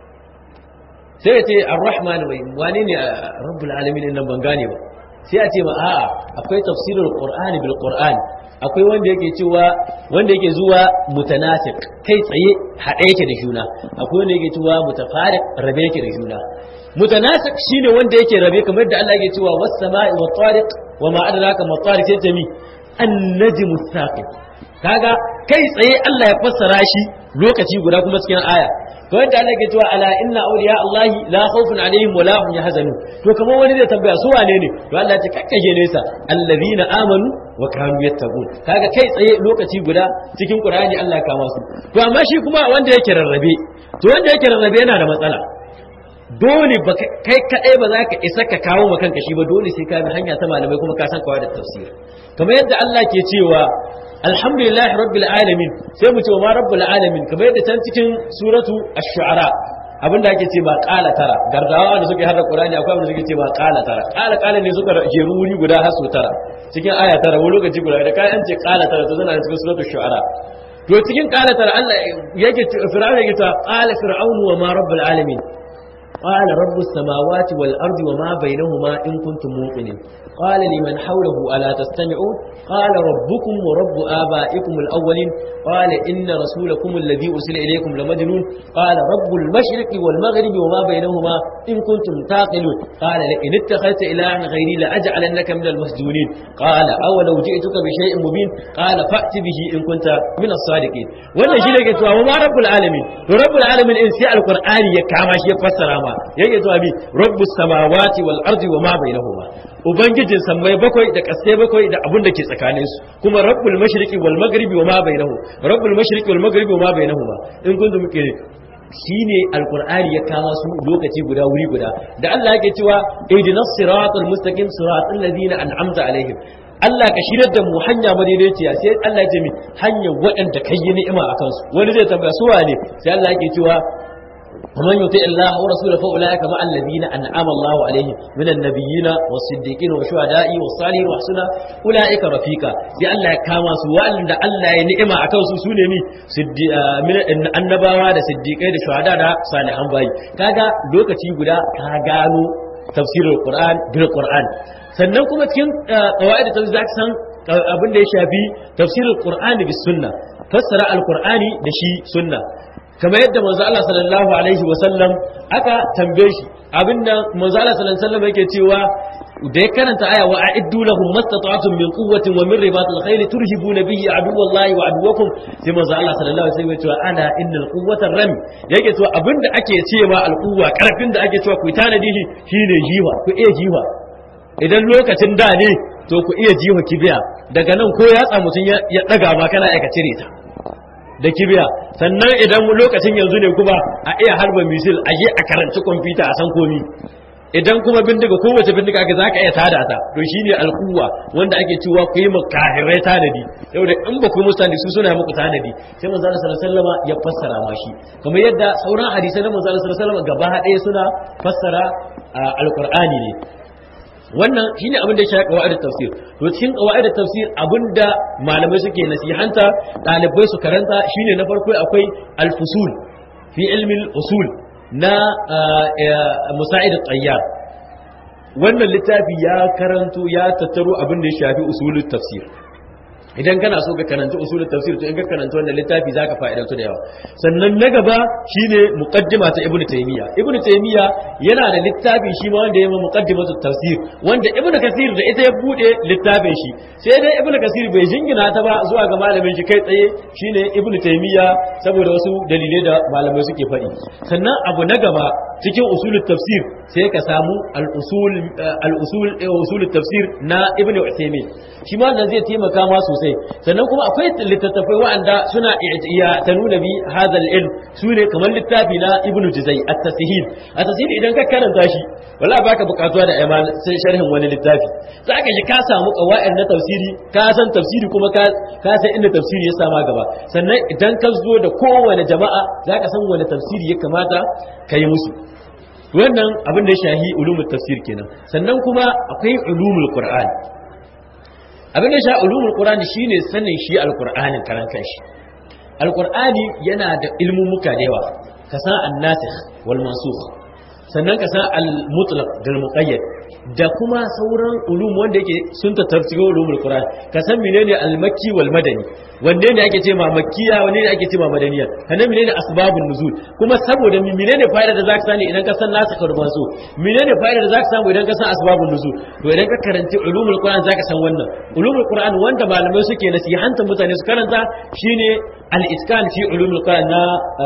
sai ka ce ar-rahman wai wane ne rabbul alamin nan ban gane ba sai a ce ma a'a akwai tafsirul qur'ani bil qur'an akwai wanda yake cewa wanda yake zuwa mutanasik kai tsaye haɗe yake da juna akwai wanda yake cewa mutafariq rabe yake da juna mutanasik shine wanda yake rabe kamar da Allah yake cewa was sama'i wat tariq wa ma adraka ma tariq sai jami an-najmu thaqib kaga kai tsaye Allah ya fassara shi lokaci guda kuma cikin aya to yadda Allah ke cewa ala inna awliya Allah la khawfun alaihim wa la hum yahzanun to kamar wani zai tambaya su wane ne to Allah ya ce kakkaje nesa allazina amanu wa kanu yattaqun kaga kai tsaye lokaci guda cikin Qur'ani Allah ya kama su to amma shi kuma wanda yake rarrabe to wanda yake rarrabe yana da matsala dole ba kai kadai ba za ka isa ka kawo ma kanka shi ba dole sai ka bi hanya ta malamai kuma ka san kawai da tafsir kamar yadda Allah ke cewa alhamdulillahi rabbil alamin sai mu ce wa ma rabbul alamin kamar yadda can cikin suratu ash-shu'ara abinda ake ce ba qala tara gardawa da suke hada qur'ani akwai abinda suke ce ba qala tara qala qala ne suka jeru wuri guda har su tara cikin aya tara wani lokaci guda da kai an ce qala tara to zana cikin suratul shu'ara to cikin qala tara Allah yake fir'auna yake ta qala fir'aunu wa ma rabbul alamin قال رب السماوات والأرض وما بينهما إن كنتم موقنين قال لمن حوله ألا تستمعون قال ربكم ورب آبائكم الأولين قال إن رسولكم الذي أرسل إليكم لمجنون قال رب المشرق والمغرب وما بينهما إن كنتم تعقلون قال لئن اتخذت إلها غيري لأجعلنك من المسجونين قال أولو جئتك بشيء مبين قال فأت به إن كنت من الصادقين wannan shi ne ke cewa wa rabbul alamin to rabbul alamin in sai alqur'ani ya kama shi ya fassara ma yake zuwa bi rabbus samawati wal ardi wa ma bainahuma ubangijin sammai bakwai da kasai bakwai da abun da ke tsakanin su kuma rabbul mashriqi wal maghribi wa ma bainahu rabbul mashriqi wal maghribi wa ma bainahuma in kuntum muke shine alqur'ani ya kama su lokaci guda wuri guda da Allah yake cewa ihdinas siratal mustaqim siratal ladina an'amta alaihim Allah ka shirar da mu hanya madaidaiciya sai Allah ya ce mi hanyar waɗanda kai yi ni'ima a kansu wani zai tambaya su wane sai Allah yake cewa ومن يطع الله ورسوله فاولئك مع الذين انعم الله عليهم من النبيين والصديقين والشهداء والصالحين وحسن اولئك رفيقا sai Allah ya kama su wanda Allah ya ni'ima akan su sune mi annabawa da siddiqai da shuhada da salihan bayi kaga lokaci guda ka gano tafsirul qur'an bil qur'an sannan kuma cikin qawaid da zaka san abin da ya shafi tafsirul qur'ani bis sunna fassara alqur'ani da shi sunna kamar yadda manzo Allah sallallahu alaihi wa sallam aka tambaye shi abinda manzo Allah sallallahu alaihi wa sallam yake cewa da ya karanta aya wa a'iddu lahum mastata'tum min quwwatin wa min ribatil khayl turhibuna bihi aduwallahi wa aduwakum sai manzo Allah sallallahu alaihi wa sallam ya ce ana innal quwwata ram yake cewa abinda ake cewa alquwa karfin da ake cewa ku tanadi shi shine jiwa ku iya jiwa idan lokacin da ne to ku iya jiwa kibiya daga nan ko yatsa mutun ya daga ma kana aika cire ta da kibiya sannan idan lokacin yanzu ne kuma a iya harba misil a je a karanci kwamfuta a san komi idan kuma bindiga kowace bindiga aka za ka iya tada ta to shine alkuwa wanda ake cewa ku yi mu kahirai tanadi saboda in ba ku musu tanadi su suna muku tanadi sai manzo Allah sallallahu alaihi wasallam ya fassara ma shi kamar yadda sauran hadisai na manzo Allah sallallahu alaihi wasallam gaba ɗaya suna fassara alqur'ani ne wannan shine abin da ya shafi qawaid tafsir to cikin qawaid tafsir abinda malamai suke nasihanta dalibai su karanta shine na farko akwai al-fusul fi ilmi al-usul na musa'id at-tayyar wannan littafi ya karanto ya tattaro abin da ya shafi usulul tafsir idan kana so ka karanta usulul tafsir to in ka karanta wannan littafi zaka fa'idantu da yawa sannan na gaba shine muqaddima ta ibnu taymiya ibnu taymiya yana da littafi shi ma wanda ya yi muqaddimatu tafsir wanda ibnu kasir da ita ya bude littafin shi sai dai ibnu kasir bai jingina ta ba zuwa ga malamin shi kai tsaye shine ibnu taymiya saboda wasu dalilai da malamai suke faɗi sannan abu na gaba cikin usulul tafsir sai ka samu al-usul al-usul usulul tafsir na ibnu usaymin shi ma nan zai taimaka ma sosai sannan kuma akwai littattafai wa'anda suna iya ta nuna bi hadal ilm su ne kamar littafi na ibnu juzai at-tasihil at-tasihil idan ka karanta shi wala baka bukatuwa da iman sai sharhin wani littafi za ka ji ka samu qawaid na tafsiri ka san tafsiri kuma ka ka san inda tafsiri ya sama gaba sannan idan ka zo da kowane jama'a za ka san wani tafsiri ya kamata ka yi musu wannan abin da ya shahi ulumul tafsir kenan sannan kuma akwai ulumul qur'an abin da sha ulumul qur'ani shine sanin shi alqur'anin karan kanshi alqur'ani yana da ilmumuka da yawa ka san an-nasikh wal mansukh sannan ka san al-mutlaq da al-muqayyad da kuma sauran ulum wanda yake sun tattafsigo ulumul qur'an ka san menene al-makki wal madani wanne ne ake ce ma makkiya wanne ne ake ce ma madaniya sannan menene asbabun nuzul kuma saboda menene fa'ida da zaka sani idan ka san nasu karban so menene fa'ida da zaka samu idan ka san asbabun nuzul to idan ka karanci ulumul qur'an zaka san wannan ulumul qur'an wanda malamai suke nasihanta mutane su karanta shine al-itqan fi ulumul qur'an na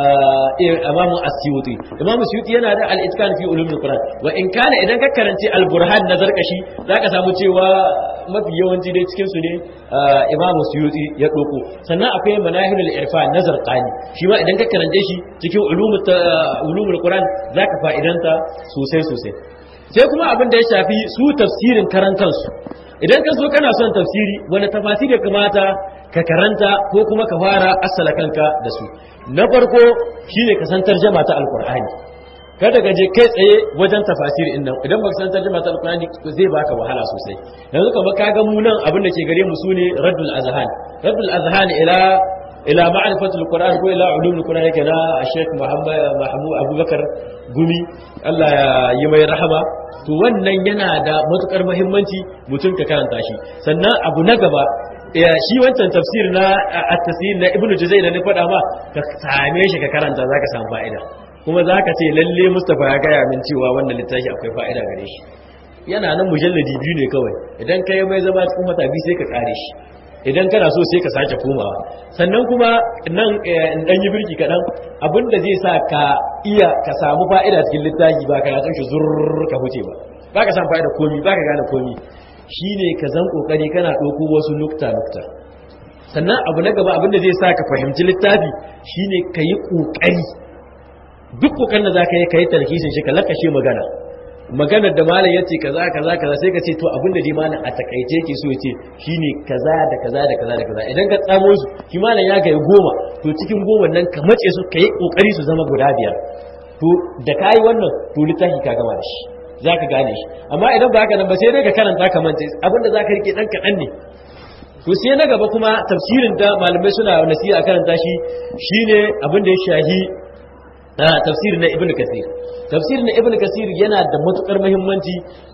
imam as-suyuti imam as-suyuti yana da al-itqan fi ulumul qur'an wa in kana idan ka karanci al-burhan na zarkashi zaka samu cewa mafi yawanci dai cikin su ne imam as-suyuti ya doko sannan akwai manahilul irfan na zarqani shi ma idan ka karance shi cikin ulumul ulumul qur'an zaka fa'idanta sosai sosai sai kuma abin da ya shafi su tafsirin karan kansu idan ka zo kana son tafsiri wani tafasiri ya kamata ka karanta ko kuma ka fara asala kanka da su na farko shine ka san tarjama ta alqur'ani kada ka je kai tsaye wajen tafasiri din nan idan baka san tarjuma ta alqur'ani zai baka wahala sosai yanzu kamar ka ga mu nan abin da ke gare mu sune raddul azhan raddul azhan ila ila ma'rifatul qur'an ko ila ulumul qur'an yake na Sheikh Muhammad Mahmud Abubakar Gumi Allah ya yi mai rahama to wannan yana da matukar muhimmanci mutum ka karanta shi sannan abu na gaba shi wancan tafsir na at-tafsir na Ibn Juzay da na faɗa ma ka same shi ka karanta zaka samu fa'ida kuma za ka ce lalle mustapha ya gaya min cewa wannan littafi akwai fa'ida gare shi yana nan mujalladi biyu ne kawai idan ka yi mai zama cikin wata biyu sai ka kare shi idan kana so sai ka sake komawa sannan kuma nan dan yi birki kaɗan abinda zai sa ka iya ka samu fa'ida cikin littafi ba ka yatsun shi zurr ka huce ba ba ka samu fa'ida komi ba ka gane komi shine ka zan kokari kana ɗauko wasu nukta nukta sannan abu na gaba abinda zai sa ka fahimci littafi shine ka yi ƙoƙari duk kokan da zaka yi kai tarkisin shi ka lakashe magana maganar da malam yace kaza kaza kaza sai ka ce to abin da dai malam a takaice yake so yace shine kaza da kaza da kaza da kaza idan ka tsamo su shi malam ya ga goma to cikin goma nan ka mace su kai kokari su zama guda biyar to da kai wannan to littafi ka gama da shi zaka gane shi amma idan ba haka nan ba sai dai ka karanta ka mance abin da zaka rike dan kadan ne to sai na gaba kuma tafsirin da malamai suna nasiha a karanta shi shine abin da ya shahi tafsir na ibn kasir tafsir na ibn kasir yana da matukar muhimmanci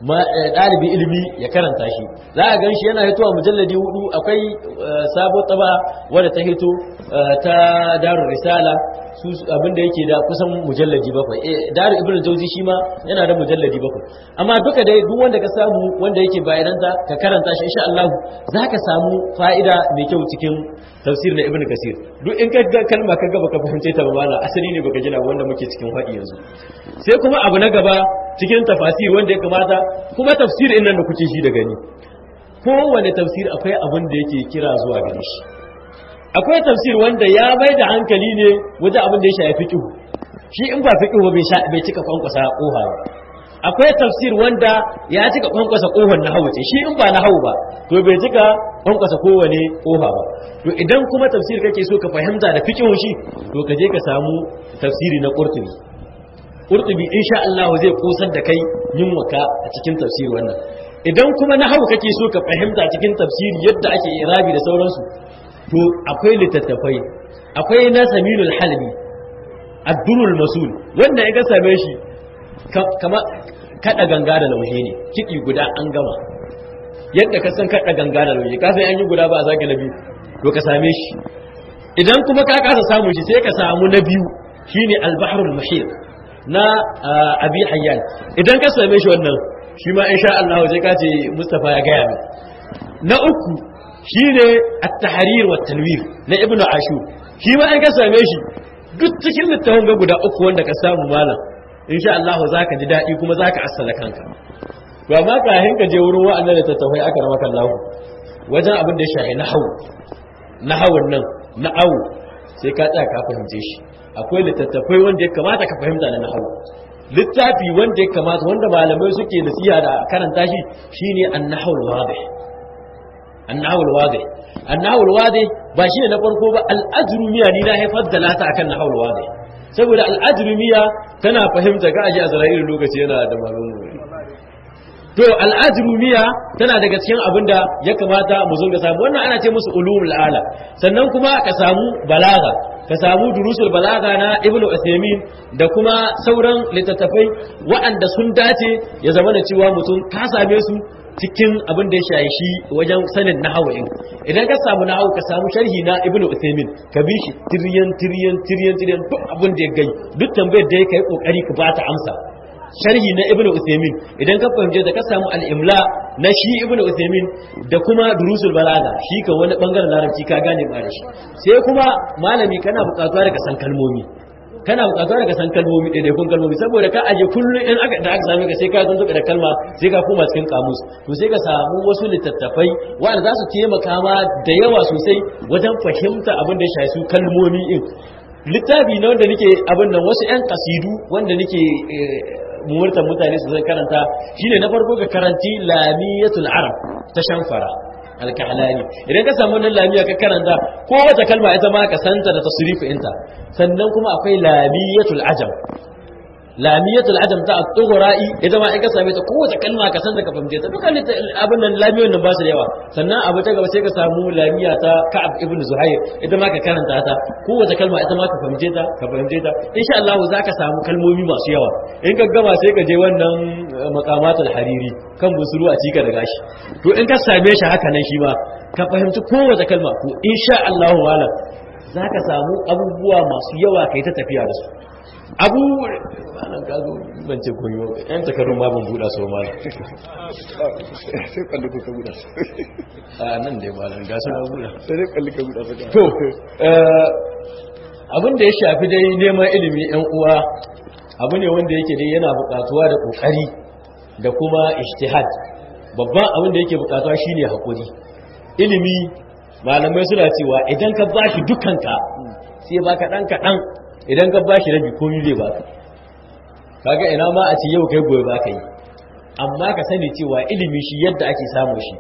ɗalibi ilimi ya karanta shi za a gan shi yana hitowa mujalladi hudu akwai sabo taba wadda ta hito ta darul risala su abinda yake da kusan mujalladi bakwai darul ibn jauzi shi ma yana da mujalladi bakwai amma duka dai duk wanda ka samu wanda yake bayananta ka karanta shi insha Allah za ka samu fa'ida mai kyau cikin tafsir na ibn kasir duk in ka ga kalma ka gaba ka fahimce ta ba mala asali ne baka jina wanda muke cikin faɗi yanzu sai kuma abu na gaba cikin tafasir wanda ya kamata kuma tafsir in nan da kuke shi da gani kowane tafsir akwai abin da yake kira zuwa gare shi akwai tafsir wanda ya bai da hankali ne wajen abin da ya shafi fiqh shi in ba fiqh bai bai cika kwankwasa koha ba akwai tafsir wanda ya cika kwankwasa kohon nahawu ce shi in ba nahawu ba to bai cika kwankwasa kowane koha ba to idan kuma tafsir kake so ka fahimta da fiqh shi to ka je ka samu tafsiri na qurtubi qurtubi insha Allah zai kusar da kai yin waka a cikin tafsir wannan idan kuma nahawu kake so ka fahimta cikin tafsiri yadda ake irabi da sauransu to akwai littattafai akwai na saminul halbi ad-durul masul wanda ya ga same shi kama kada ganga da laushe ne kiɗi guda an gama yadda ka san kada ganga da laushe ka san an yi guda ba a zage na biyu to ka same shi idan kuma ka kasa samu shi sai ka samu na biyu shine al-bahrul muhit na abi hayyan idan ka same shi wannan shi ma insha Allah sai ka ce Mustafa ya gaya min na uku shine at-tahrir wa tanwir na ibnu ashur shi ma in ka same shi duk cikin littafin ga guda uku wanda ka samu malam insha Allah za ka ji daɗi kuma za ka assala kanka to amma kafin ka je wurin wa'annan da tattafai aka rama kan lahu wajen abin da ya shahi na hau na hawan nan na awu sai ka tsaya ka fahimce shi akwai littattafai wanda ya kamata ka fahimta na nahawu littafi wanda ya kamata wanda malamai suke nasiha da karanta shi shine an-nahwul wadih an-nahwul wadih an-nahwul wadih ba shine na farko ba al-ajrumiya ni na haifar da lata akan nahwul wadih saboda al-ajrumiya tana fahimta ga aji azra'ilu lokaci yana da malamu to al'ajrumiya tana daga cikin abin da ya kamata mu zo ga samu wannan ana ce musu ulumul ala sannan kuma ka samu balaga ka samu durusul balaga na ibnu usaymin da kuma sauran littattafai waɗanda sun dace ya zama da cewa mutum ka same su cikin abin da ya shayi shi wajen sanin nahawain idan ka samu nahawu ka samu sharhi na ibnu usaymin ka bi shi tiryan tiryan tiryan tiryan duk abin da ya gai duk tambayar da ya kai kokari ka ba ta amsa sharhi na ibnu usaymin idan ka fahimce da ka samu al-imla na shi ibnu usaymin da kuma durusul balaga shi ka wani bangaren larabci ka gane ba da shi sai kuma malami kana buƙatuwa daga san kalmomi kana buƙatuwa daga san kalmomi da kun kalmomi saboda ka aje kullun in aka da aka same ka sai ka zanto da kalma sai ka koma cikin kamus to sai ka samu wasu littattafai wanda za su taimaka ma da yawa sosai wajen fahimta abin da ya shafi su kalmomi in littafi na wanda nake abin nan wasu 'yan kasidu wanda nake murtan mutane su zai karanta shine na farko ka karanci lamiyatul arab ta shanfara alkahalani idan ka samu wannan lamiya ka karanta ko wata kalma ita ma ka santa da tasrifu inta sannan kuma akwai lamiyatul ajam lamiyatul ajam ta at-tughra'i ita ma in ka same ta kowace kalma ka san da ka fahimce ta dukkan abin nan lamiyoyin nan ba su da yawa sannan abu ta gaba sai ka samu lamiya ta Ka'ab ibn Zuhair ita ma ka karanta ta kowace kalma ita ma ka fahimce ta ka fahimce ta insha Allah za ka samu kalmomi masu yawa in ka gama sai ka je wannan maqamatul hariri kan busuru a cika da gashi to in ka same shi haka nan shi ma ka fahimci kowace kalma ko insha Allah wala za ka samu abubuwa masu yawa kai ta tafiya da su abu malam ka zo ban ce kun yi yan takarun ma ban buɗa su ma sai kalli ko ka buɗa su a nan dai malam ga su na buɗa sai dai kalli ka buɗa su to abin da ya shafi dai neman ilimi yan uwa abu ne wanda yake dai yana buƙatuwa da ƙoƙari da kuma ijtihad babban abin da yake buƙatuwa shine hakuri ilimi malamai suna cewa idan ka bashi dukanka sai baka dan kaɗan idan ka bashi rabi komi zai baka kaga ina ma a ce yau kai gobe baka yi amma ka sani cewa ilimi shi yadda ake samu shi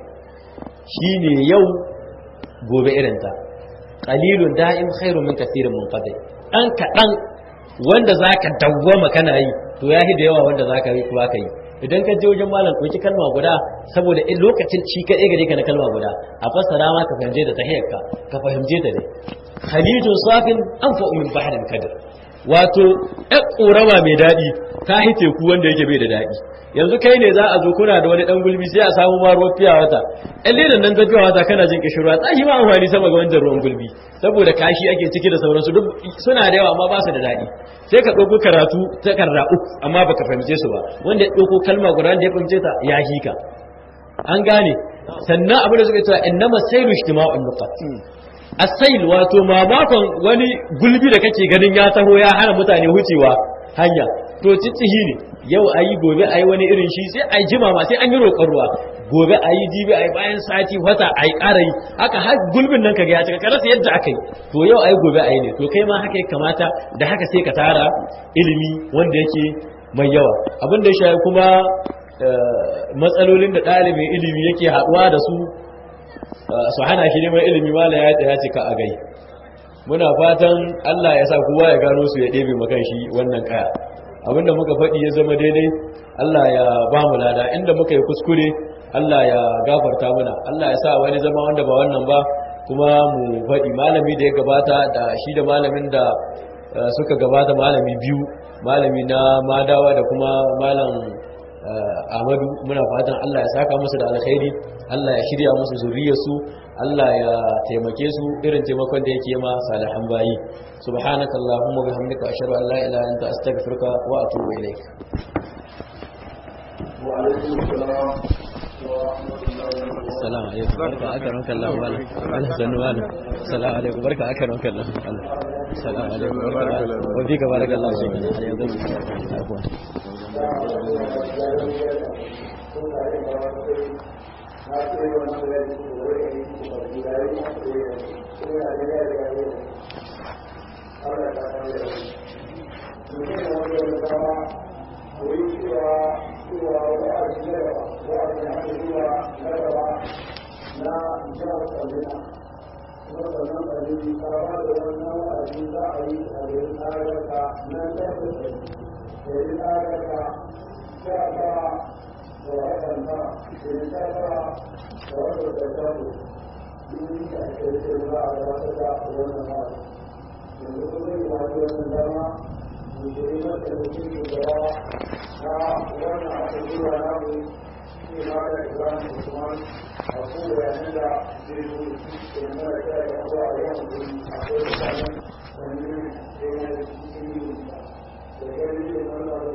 shine yau gobe irinta qalilun da'im khairun min kathirin munqadi dan kadan wanda zaka dawwama kana yi to yahi da yawa wanda zaka yi kuma ka yi idan ka je wajen malam ɗauki kalma guda saboda in lokacin ci kaɗai gare ka na kalma guda a fassara ma ka fahimce da tahiyarka ka fahimce ta ne khalijun safin an fa'u min bahrin kadir wato ɗan ƙorama mai daɗi ta hi teku wanda yake bai da daɗi yanzu kai ne za a zo kuna da wani ɗan gulbi sai a samu ma ruwan fiya wata ɗan ledan nan ta fiya wata kana jin kishirwa ta shi ma amfani sama ga wancan ruwan gulbi saboda kashi ake ciki da sauransu duk suna da yawa amma ba su da daɗi sai ka ɗauko karatu takarda uku amma baka fahimce su ba wanda ya ɗauko kalma guda da ya fahimce ta ya hika an gane sannan abin da suka cewa innama sailu ijtima'un nuqat asail wato mamakon wani gulbi da kake ganin ya taho ya hana mutane wucewa hanya to ciccihi ne yau ayi gobe ayi wani irin shi sai ayi jima ma sai an yi roƙon ruwa gobe ayi jibi ayi bayan sati wata ayi ƙara yi haka har gulbin nan kaga ya cika ka rasa yadda aka yi to yau ayi gobe ayi ne to kai ma haka ya kamata da haka sai ka tara ilimi wanda yake mai yawa abin da ya shafi kuma matsalolin da ɗalibin ilimi yake haɗuwa da su su hana shi neman ilimi mala ya ya cika a gai muna fatan Allah ya sa kowa ya gano su ya ɗebe makan shi wannan kaya abinda muka faɗi ya zama daidai Allah ya ba mu lada inda muka yi kuskure Allah ya gafarta mana Allah ya sa wani zama wanda ba wannan ba kuma mu faɗi malami da ya gabata da shi da malamin da suka gabata malami biyu malami na madawa da kuma malam Ahmadu muna fatan Allah ya saka musu da alkhairi Allah ya shirya musu zuriyarsu Allah ya taimake su irin taimakon da yake ma salihan bayi subhanaka allahumma bihamdika ashhadu an la ilaha illa anta astaghfiruka wa atubu ilaik wa alaikum assalam السلام عليكم بركة أكرمك الله ولا ولا سنوانا السلام عليكم بركة أكرمك الله السلام عليكم بركة وفيك بارك الله شيخنا عفوا Thank you.